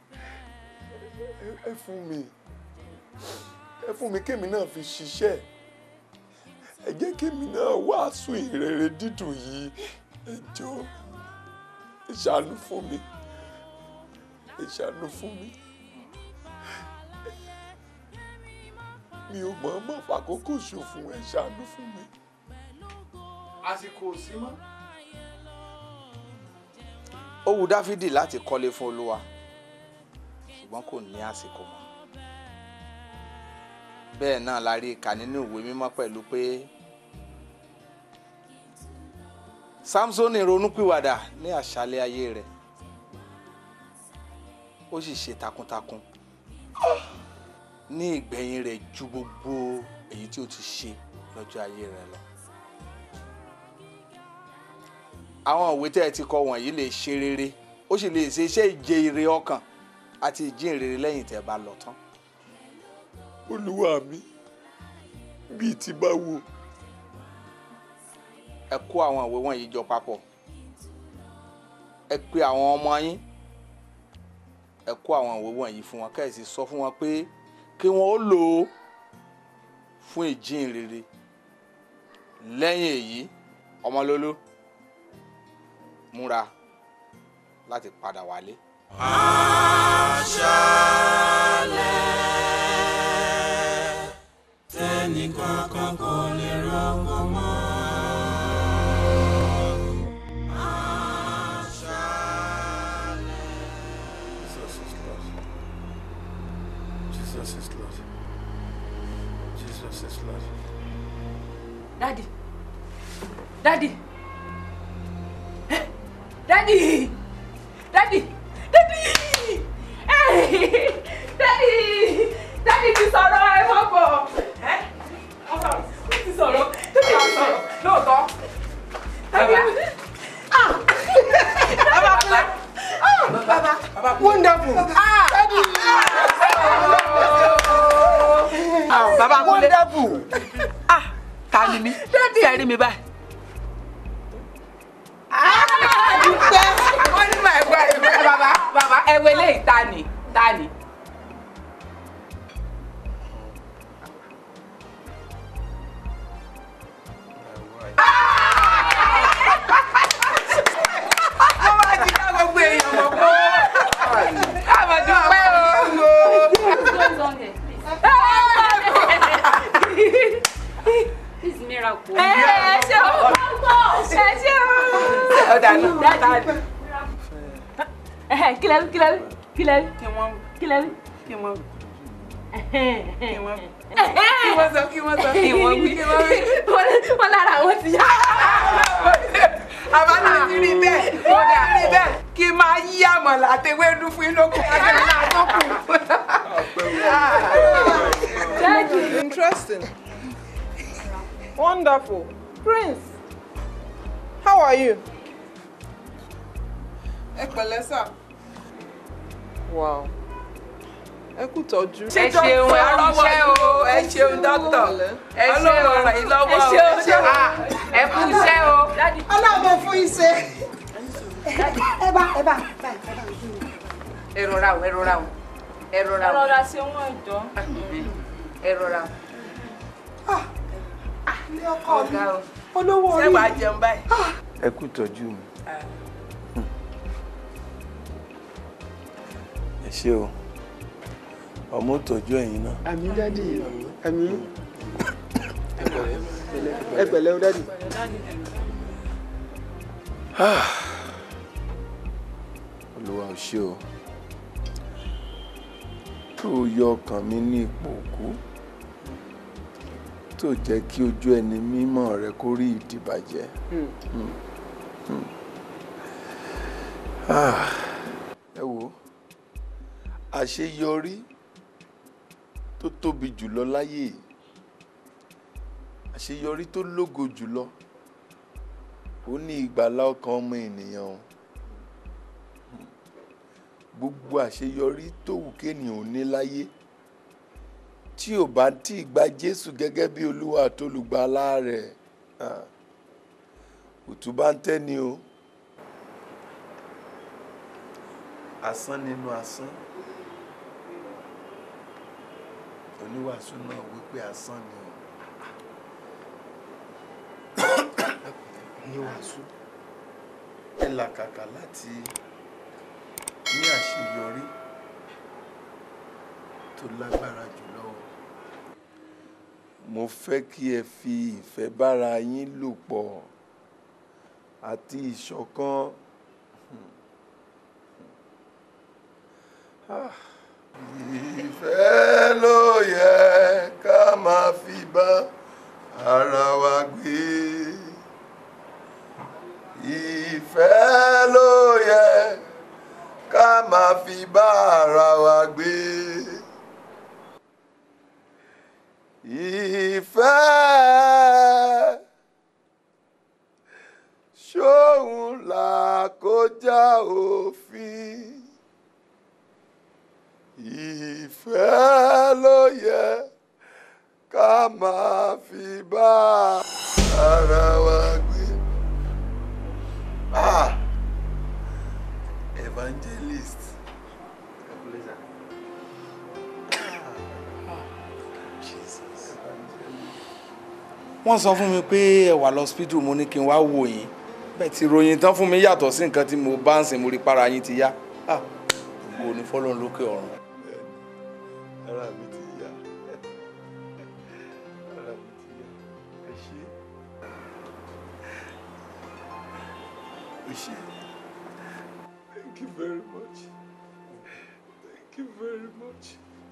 ẹ- ẹ fún mi ẹ fún mi kémi náà fi ṣiṣẹ́ ẹ jẹ́ kémi náà wàásù ìrere dídùn yìí ẹ jọ̀ọ́ ẹ ṣàánú fún mi ẹ ṣàánú fún mi mi ò mọ̀ ọ́n mọ̀ fàkókò ṣòfò ẹ ṣàánú fún mi. àsìkò sí mọ́. ó wu dáfídì láti kọ́lé fún olúwa ṣùgbọ́n kò ní àsìkò mọ́ bẹ́ẹ̀ náà la rí i kà nínú ìwé mímọ́ pẹ̀lú pé samsoni ronúpìwàdà ní àṣálẹ́ ayé rẹ̀ ó sì ṣe takuntakun ní ìgbẹ̀yìn rẹ̀ ju gbogbo èyí tí ó ti ṣe lọ́jọ́ ayé rẹ̀ lọ. àwọn òwe tẹ́ ẹ ti kọ wọ̀nyí lè ṣe rere ó sì lè ṣe iṣẹ́ ìje ire ọkàn àti ìjínrere lẹ́yìn tẹ́ ẹ bá lọ tán. olúwa mi bíi ti báwo. ẹ kó àwọn ìwé wọ̀nyí jọ papọ̀ ẹ pe àwọn ọmọ yín ẹ kó àwọn ìwé wọ̀nyí fún wọn kẹ́sì sọ fún wọn pé kí wọ́n ó lò ó fún ìjínrere lẹ́yìn èyí ọmọlólú múra láti padà wálé. aṣálẹ̀ tẹ́nìkankan kò lè rọ́pò mọ́. Jesus is Lord. Jesus is Lord. Daddy. Daddy. Eh, Daddy. Daddy. Daddy. Hey. Daddy. Daddy ti sọ̀rọ̀ ẹ mọ̀ bọ̀. Ẹ́ ọ̀sán ó ti sọ̀rọ̀. Daddy ti sọ̀rọ̀ lóòótọ́. Bàbá. Bàbá kúlẹ̀. Bàbá. Bàbá wonderful. Daddy. Bàbá kúlẹ̀. Wonderful. ta ni mí tí ẹ rí mi báyìí. dúpẹ́ àwọn onímọ̀ ẹ̀gbọ́n ẹ̀gbọ́n bàbá bàbá ẹ̀wẹ̀ lè ta ni ta ni. wọ́n máa ti dá gbogbo èèyàn mọ̀ pé káàmọ̀ dúpẹ́ o. This is miracle. ẹ ẹ ṣe o ẹ ṣe o. ọ̀dà náà kílẹ̀ kílẹ̀ kílẹ̀ kílẹ̀ kí wọ́n kí wọ́n kí wọ́n sọ kí wọ́n sọ kí wọ́n wí kí wọ́n wí. wọ́n lára àwọn ti yá. àbálà ti rí bẹ́ẹ̀ ó dà rí bẹ́ẹ̀ kí n máa yí àmọ̀là àtẹwédú fún inú kù àtẹwé náà tó kù. Interesting. Wonderful. Prince, how are you? Ẹ pẹ̀lẹ́ sà. Wow. Ẹ kú tọ́jú. ẹ ṣeun ẹ rọwọ́ o ẹ ṣeun dókítà ẹ ṣeun ọ̀rọ̀ yìí lọ́wọ́ o ẹ ṣeun. Ah, ẹ kú iṣẹ́ o. Ọlọ́run fún iṣẹ́. ẹ bá ẹ bá ẹ rọra o ẹ rọra o ẹ rọra o Rọra ṣe wọ́n ìjọ. ẹ rọra o. Ilé ọkọ mi. ọ̀gá o Olówó orí. ṣé wàá jẹun báyìí. ẹ kú tọ́jú mi ẹ ṣé o ọmọ ò tọ́jú ẹ̀yin náà. àmì dádì àmì ẹ pẹ̀lẹ́ o dádì. olúwa ò ṣe o tó o yọ ọkàn mi ní ipò òkú tó jẹ́ kí ojú ẹni mímọ́ rẹ kó rí ìdìbàjẹ́. Mm. Mm. Ah, ẹ wo àṣeyọrí tó tóbi jùlọ láyé yìí, àṣeyọrí tó lógo jùlọ ó ní ìgbàlá ọkàn ọmọ ènìyàn o gbogbo àṣeyọrí tó wù kéèyàn ò ní láyé tí ò bá tí ì gba Jésù gẹ́gẹ́ bí Olúwa àtolùgbàlà rẹ̀ ah, òtún bá ń tẹ́ni o asán nínú asán oníwàásù náà wípé asán ni o oníwàásù ẹ làkàkà láti ní àṣeyọrí tó lágbára jùlọ o mo fẹ́ kí ẹ fi ìfẹ́ bára yín lò pọ̀ àti ìṣọ̀kan. Ah. Ìfẹ́ ló yẹ ká máa fi bá ara wa gbé. ìfẹ́ ló yẹ ká máa fi bá ara wa gbé. ìfẹ́ ṣóhun là kọjá òfin. ìfẹ́ ló yẹ ká máa fi bá ara wa gbé. Ah, evangelist. wọ́n sọ fún mi pé ẹ wà lọ́sípítù mo ní kí n wá wò yín bẹ́ẹ̀ tí ròyìn tán fún mi yàtọ̀ sí nǹkan tí mo bá ń sìn mo rí para yín ti yá Ah, gbogbo ní fọlọ́run lókè ọ̀run. ara mi ti yá ara mi ti yá ẹ ṣé ẹ ṣé thank you very much thank you very much.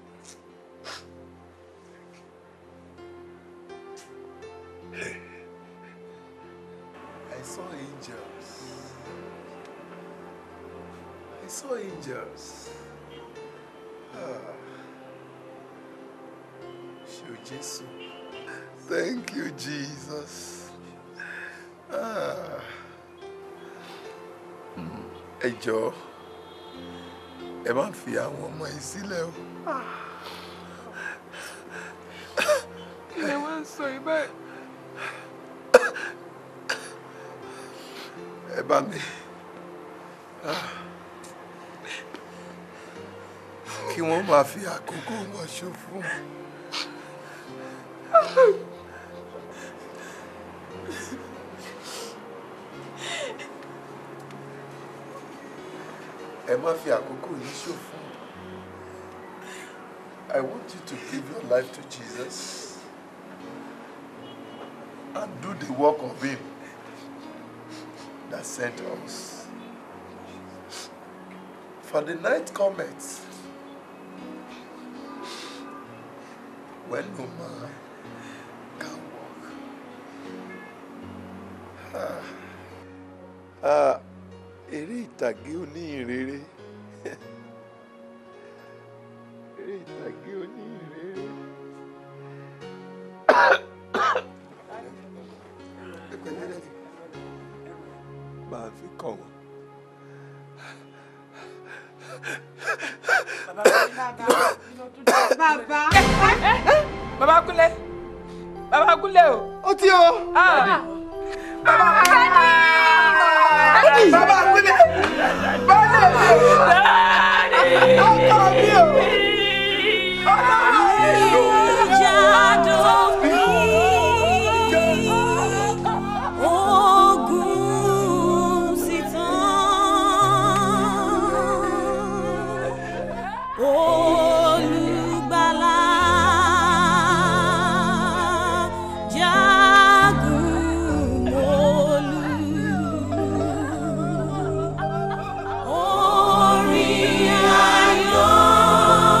I saw angels. I saw angels. Ah. Show Jesus. Thank you, Jesus. Ah. Mm. Ẹ jọ̀ọ́, ẹ má fi àwọn ọmọ yìí sílẹ̀ o. kí ni wọ́n ń sọ yìí báyìí. Ẹ bá mi. Ah. Kí wọ́n máa fi àkókò wọn ṣòfò. Ẹ má fi àkókò yìí ṣòfò. I want you to give your life to Jesus and do the work of Him that sent us. For the night cometh when no man can walk. Ah, ah, eré ìtàgé oníhìnrere. Eré ìtàgé oníhìnrere. Máa fi kàn wọ́n. bàbá. bàbá kúnlẹ̀ bàbá kúnlẹ̀ o. ó ti o. bàbá kúnlẹ̀. bàbá kúnlẹ̀. bàbá kúnlẹ̀. ọkọ mi o. Ogun sì tán. Olùgbàlà jagun mólú. Orin ayọ̀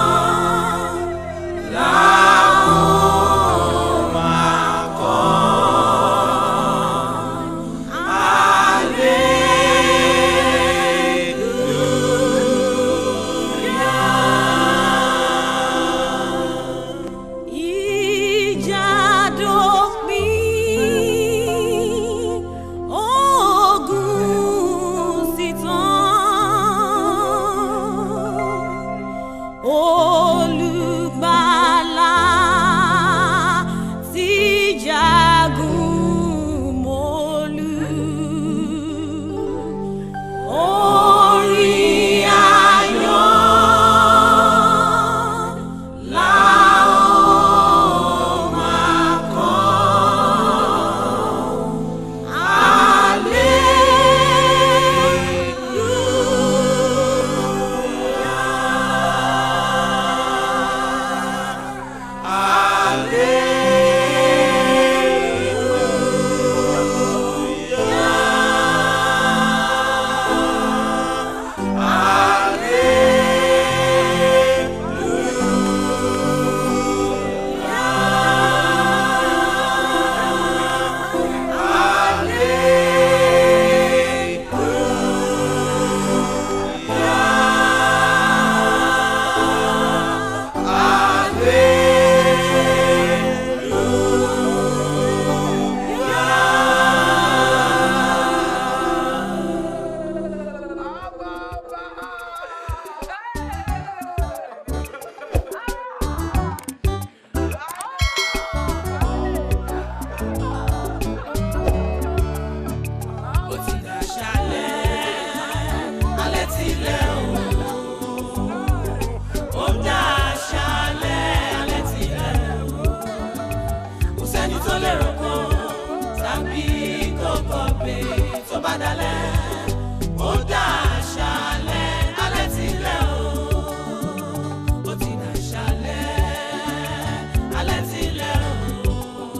bá dalẹ̀ ó dá àṣálẹ́ alẹ́ ti lẹ̀ o ó ti dá àṣálẹ́ alẹ́ ti lẹ̀ o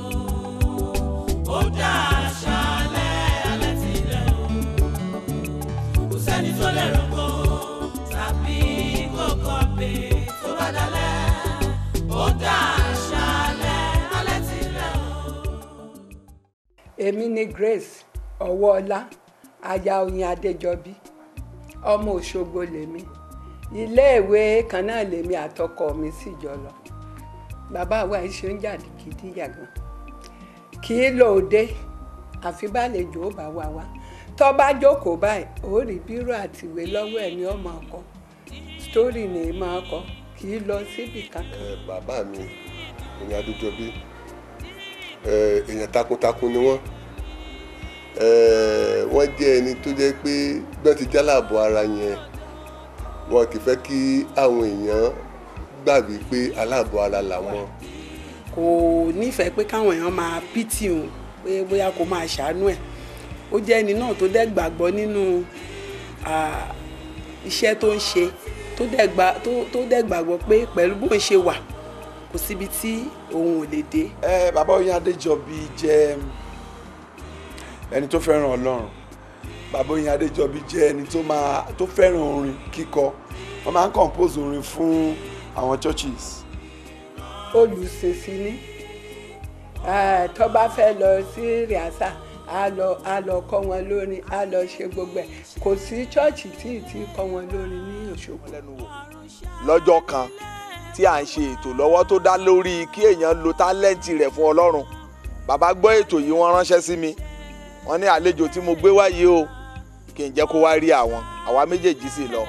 ó dá àṣálẹ́ alẹ́ ti lẹ̀ o kò sẹ́ni tó lè rògbò tàbí kókó pé tó bá dalẹ̀ ó dá àṣálẹ́ alẹ́ ti lẹ̀ o. èmi ni grace ọwọ́ọlá aya oyin adéjọbí ọmọ òṣogbo lèmi iléèwé kan náà lèmi àtọkọ mi sì jọ lọ bàbá wa ṣe ń jà gidi yàgàn kì í lò ó dé àfi bálejò ó bá wa wá tó bá jókòó báyìí ó rí bírò àtìwé lọ́wọ́ ẹ̀ ní ọmọ ọkọ sítórì ni ì máa kọ kì í lọ síbì kankan. ẹ bàbá mi ìyẹn adéjọbí ẹ èèyàn takuntakun ni wọ́n ẹ wọ́n jẹ́ ẹni tó jẹ́ pé gbọ́n ti jálàbọ̀ ara yẹn wọn kì í fẹ́ kí àwọn èèyàn gbà wípé aláàbọ̀ ara làwọn. kò nífẹ̀ẹ́ pé káwọn èèyàn máa pìtì òun pé bóyá kó máa ṣàánú ẹ̀ ó jẹ́ ẹni náà tó dẹ̀ gbàgbọ́ nínú ah, iṣẹ́ tó ń ṣe tó dẹ̀ gbà- tó- tó dẹ̀ gbàgbọ́ pé pẹ̀lú bó ń ṣe wà kò síbi tí òun ò lè dé. ẹ bàbá oyin adéjọbí jẹ́ ẹni tó fẹ́ràn ọlọ́run bàbá oyin adéjọbí jẹ́ ẹni tó máa tó fẹ́ràn orin kíkọ wọ́n máa ń compose orin fún àwọn churches. olùsèsì ni Eh, tó bá fẹ́ lọ sí rìásà á lọ á lọ kọ́ wọn lórin á lọ ṣe gbogbo ẹ̀ kò sí chọ́ọ̀chì tí ì tí kọ́ wọn lórin ní Òṣogbo. lọ́jọ́ kan tí à ń ṣe ètò lọ́wọ́ tó dá lórí kí èèyàn lo tálẹ́ǹtì rẹ̀ fún ọlọ́run bàbá gbọ́ ètò yìí wọ́n ránṣẹ́ sí mi wọ́n ní àlejò tí mo gbé wáyé o kí n jẹ́ kó wá rí àwọn àwa méjèèjì sì lọ.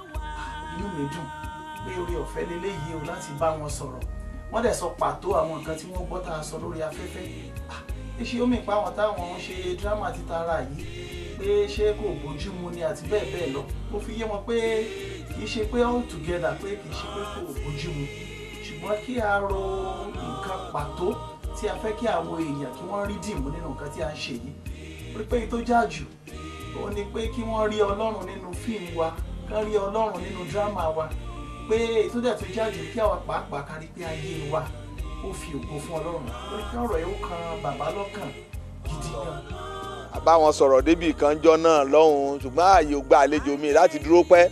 inú mi dùn pé orí ọ̀fẹ́ leléyìí o láti bá wọn sọ̀rọ̀ wọ́n dẹ̀ sọ pàtó àwọn nǹkan tí wọ́n gbọ́ tá a sọ lórí afẹ́fẹ́ Ah, ṣé ó mì pa àwọn táwọn ń ṣe dírámà títara yìí pé ṣé kò bójú mu ni àti bẹ́ẹ̀ bẹ́ẹ̀ lọ ó fi yé wọn pé kì í ṣe pé all together pé kì í ṣe pé kò bójú mu ṣùgbọ́n kí a ro nǹkan pàtó tí a fẹ́ kí àwọn èèyàn kí wọ́n rí dìmú nínú nǹkan tí a ń ṣe yìí rí pé èyí tó jà jù ó ní pé kí wọ́n rí ọlọ́run nínú fíìmù wa kán rí ọlọ́run nínú dírámà wa pé èyí tó dẹ̀ tó jà jù kí àwa pàápàá kárí pé ayé wa ó fi ògo fún ọlọ́run lórí pé ọ̀rọ̀ yìí ó kan bàbá lọ́kàn gidi gan. bá wọn sọ̀rọ̀ débì kan jọ náà lọ́hùn-ún ṣùgbọ́n ààyè ò gba àlejò mi láti dúró pẹ́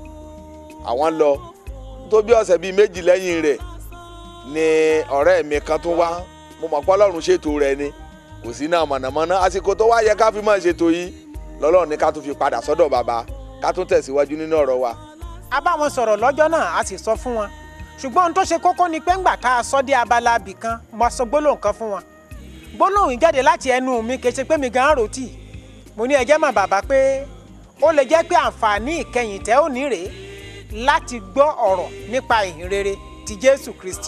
àwọn lọ tó bí ọ̀sẹ̀ bíi méjì lẹ́yìn rẹ̀ ni ọ̀rẹ́ mi kan tún wá mo mọ̀ pé ọlọ́run ṣètò rẹ̀ ni kò sí náà mọ̀nàmọ́ná àsìkò tó wá yẹ ká fi máa ṣètò yìí lọ́lọ́run ní ká tún fi padà sọ́dọ̀ bàbá ká tún tẹ̀síwájú nínú ọ̀rọ̀ wa. a bá wọn sọ̀rọ̀ lọ́jọ́ náà a sì sọ fún wọn ṣùgbọ́n ohun tó ṣe kókó ni pé ńgbà tá a sọ dé abala abì kan mo sọ gbólóhùn kan fún wọn gbólóhùn yìí jáde láti ẹnu mi kì í ṣe pé mi gan rò tì mo ní ẹjẹ́ mà bàbá pé ó lè jẹ́ pé àǹfààní ìkẹyìn tẹ́ ò ní rèé láti gbọ́ ọ̀rọ̀ nípa ìhìn rere ti Jésù Kristi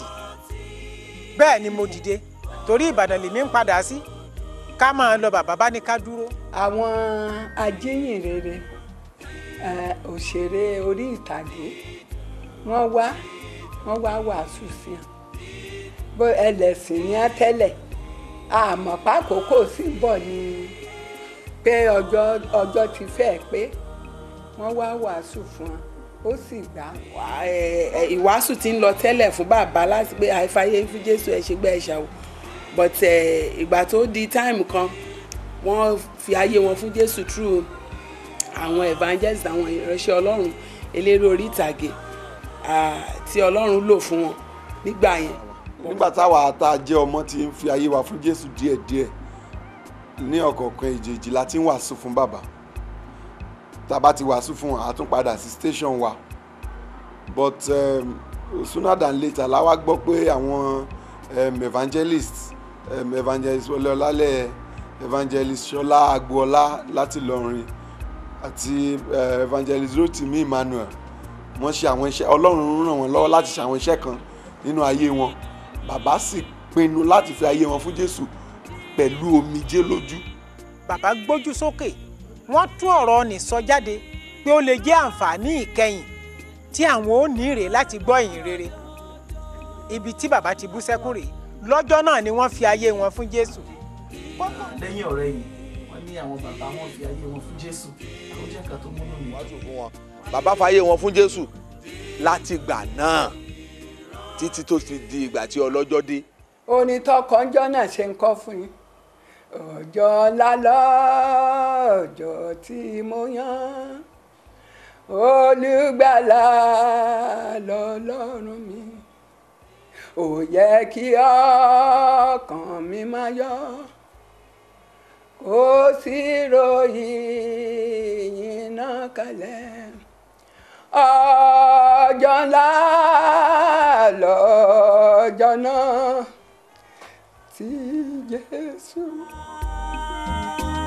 bẹ́ẹ̀ ni mo dìde torí Ìbàdàn lèmi ń padà sí ká máa lọ bàbá bá ní ká dúró. àwọn ajíhìnrere eh, òṣèré orí ìtàgé wọ́n wá wọ́n wá wàásù sí wọn bó ẹlẹ́sìn ní á tẹ́lẹ̀ àmọ́ pákókò sí bọ̀ ni pé ọjọ́ ọjọ́ ti fẹ́ pé wọ́n wá wàásù fún wọn ó sì gbà. ẹ, ẹ, ìwàásù ti ń lọ tẹ́lẹ̀ fún bàbá láti pé àìfàyè fún jésù ẹ̀ ṣe gbẹ́ ẹ̀ ṣàwò but ẹ, ìgbà tó di time kan wọ́n fi ayé wọn fún jésù through àwọn evangelist àwọn ìránṣẹ́ ọlọ́run eléré orí ìtàgé ah, tí ọlọ́run lò fún wọn nígbà yẹn. nígbà táwa tá a jẹ́ ọmọ tí ń fi ayé wa fún jésù díẹ̀díẹ̀ ní ọ̀kọ̀ọ̀kan ìjèjì la ti ń wàásù fún bàbá tá a bá ti wàásù fún wọn a tún padà sí station wa but um, sooner than later la wá gbọ́ pé àwọn um, evangelist um, evangelist wọlé ọlálẹ̀ evangelist ṣọlá agboola láti lọrin àti uh, evangelist rotimi emmanuel wọ́n ṣe àwọn iṣẹ́ ọlọ́run ràn wọ́n lọ́wọ́ láti ṣe àwọn iṣẹ́ kan nínú ayé wọn bàbá sì pinnu láti fi ayé wọn fún jésù pẹ̀lú omijé lójú. bàbá gbójú sókè wọ́n tún ọ̀rọ̀ nì sọ jáde pé ó lè jẹ́ àǹfààní ìkẹyìn tí àwọn ò ní rèé láti gbọ́ ìyìn rere ibi tí bàbá ti bú sẹ́kún rèé lọ́jọ́ náà ni wọ́n fi ayé wọn fún jésù. lẹ́yìn ọ̀rẹ́ yìí wọ́n wọ́n ní àwọn bàbá wọn fi ayé wọn fún jésù àwọn jẹ́ nǹkan tó múnú mi wàásù fún wọn bàbá fàyè wọn fún jésù láti gbà náà títí tó fi di ìgbà tí ọlọ́jọ́ dé onítọ́kọ́njọ́ náà ṣe ń kọ́ fún yín ọjọ́ lálọ́ ọjọ́ tí mo yàn olùgbàlà lọ́lọ́run mi ò yẹ kí ọkàn mi máa yọ̀ kó sì ròyìn yín náà kalẹ̀ ọjọ́ ńlá lọ́jọ́ náà tí Jésù.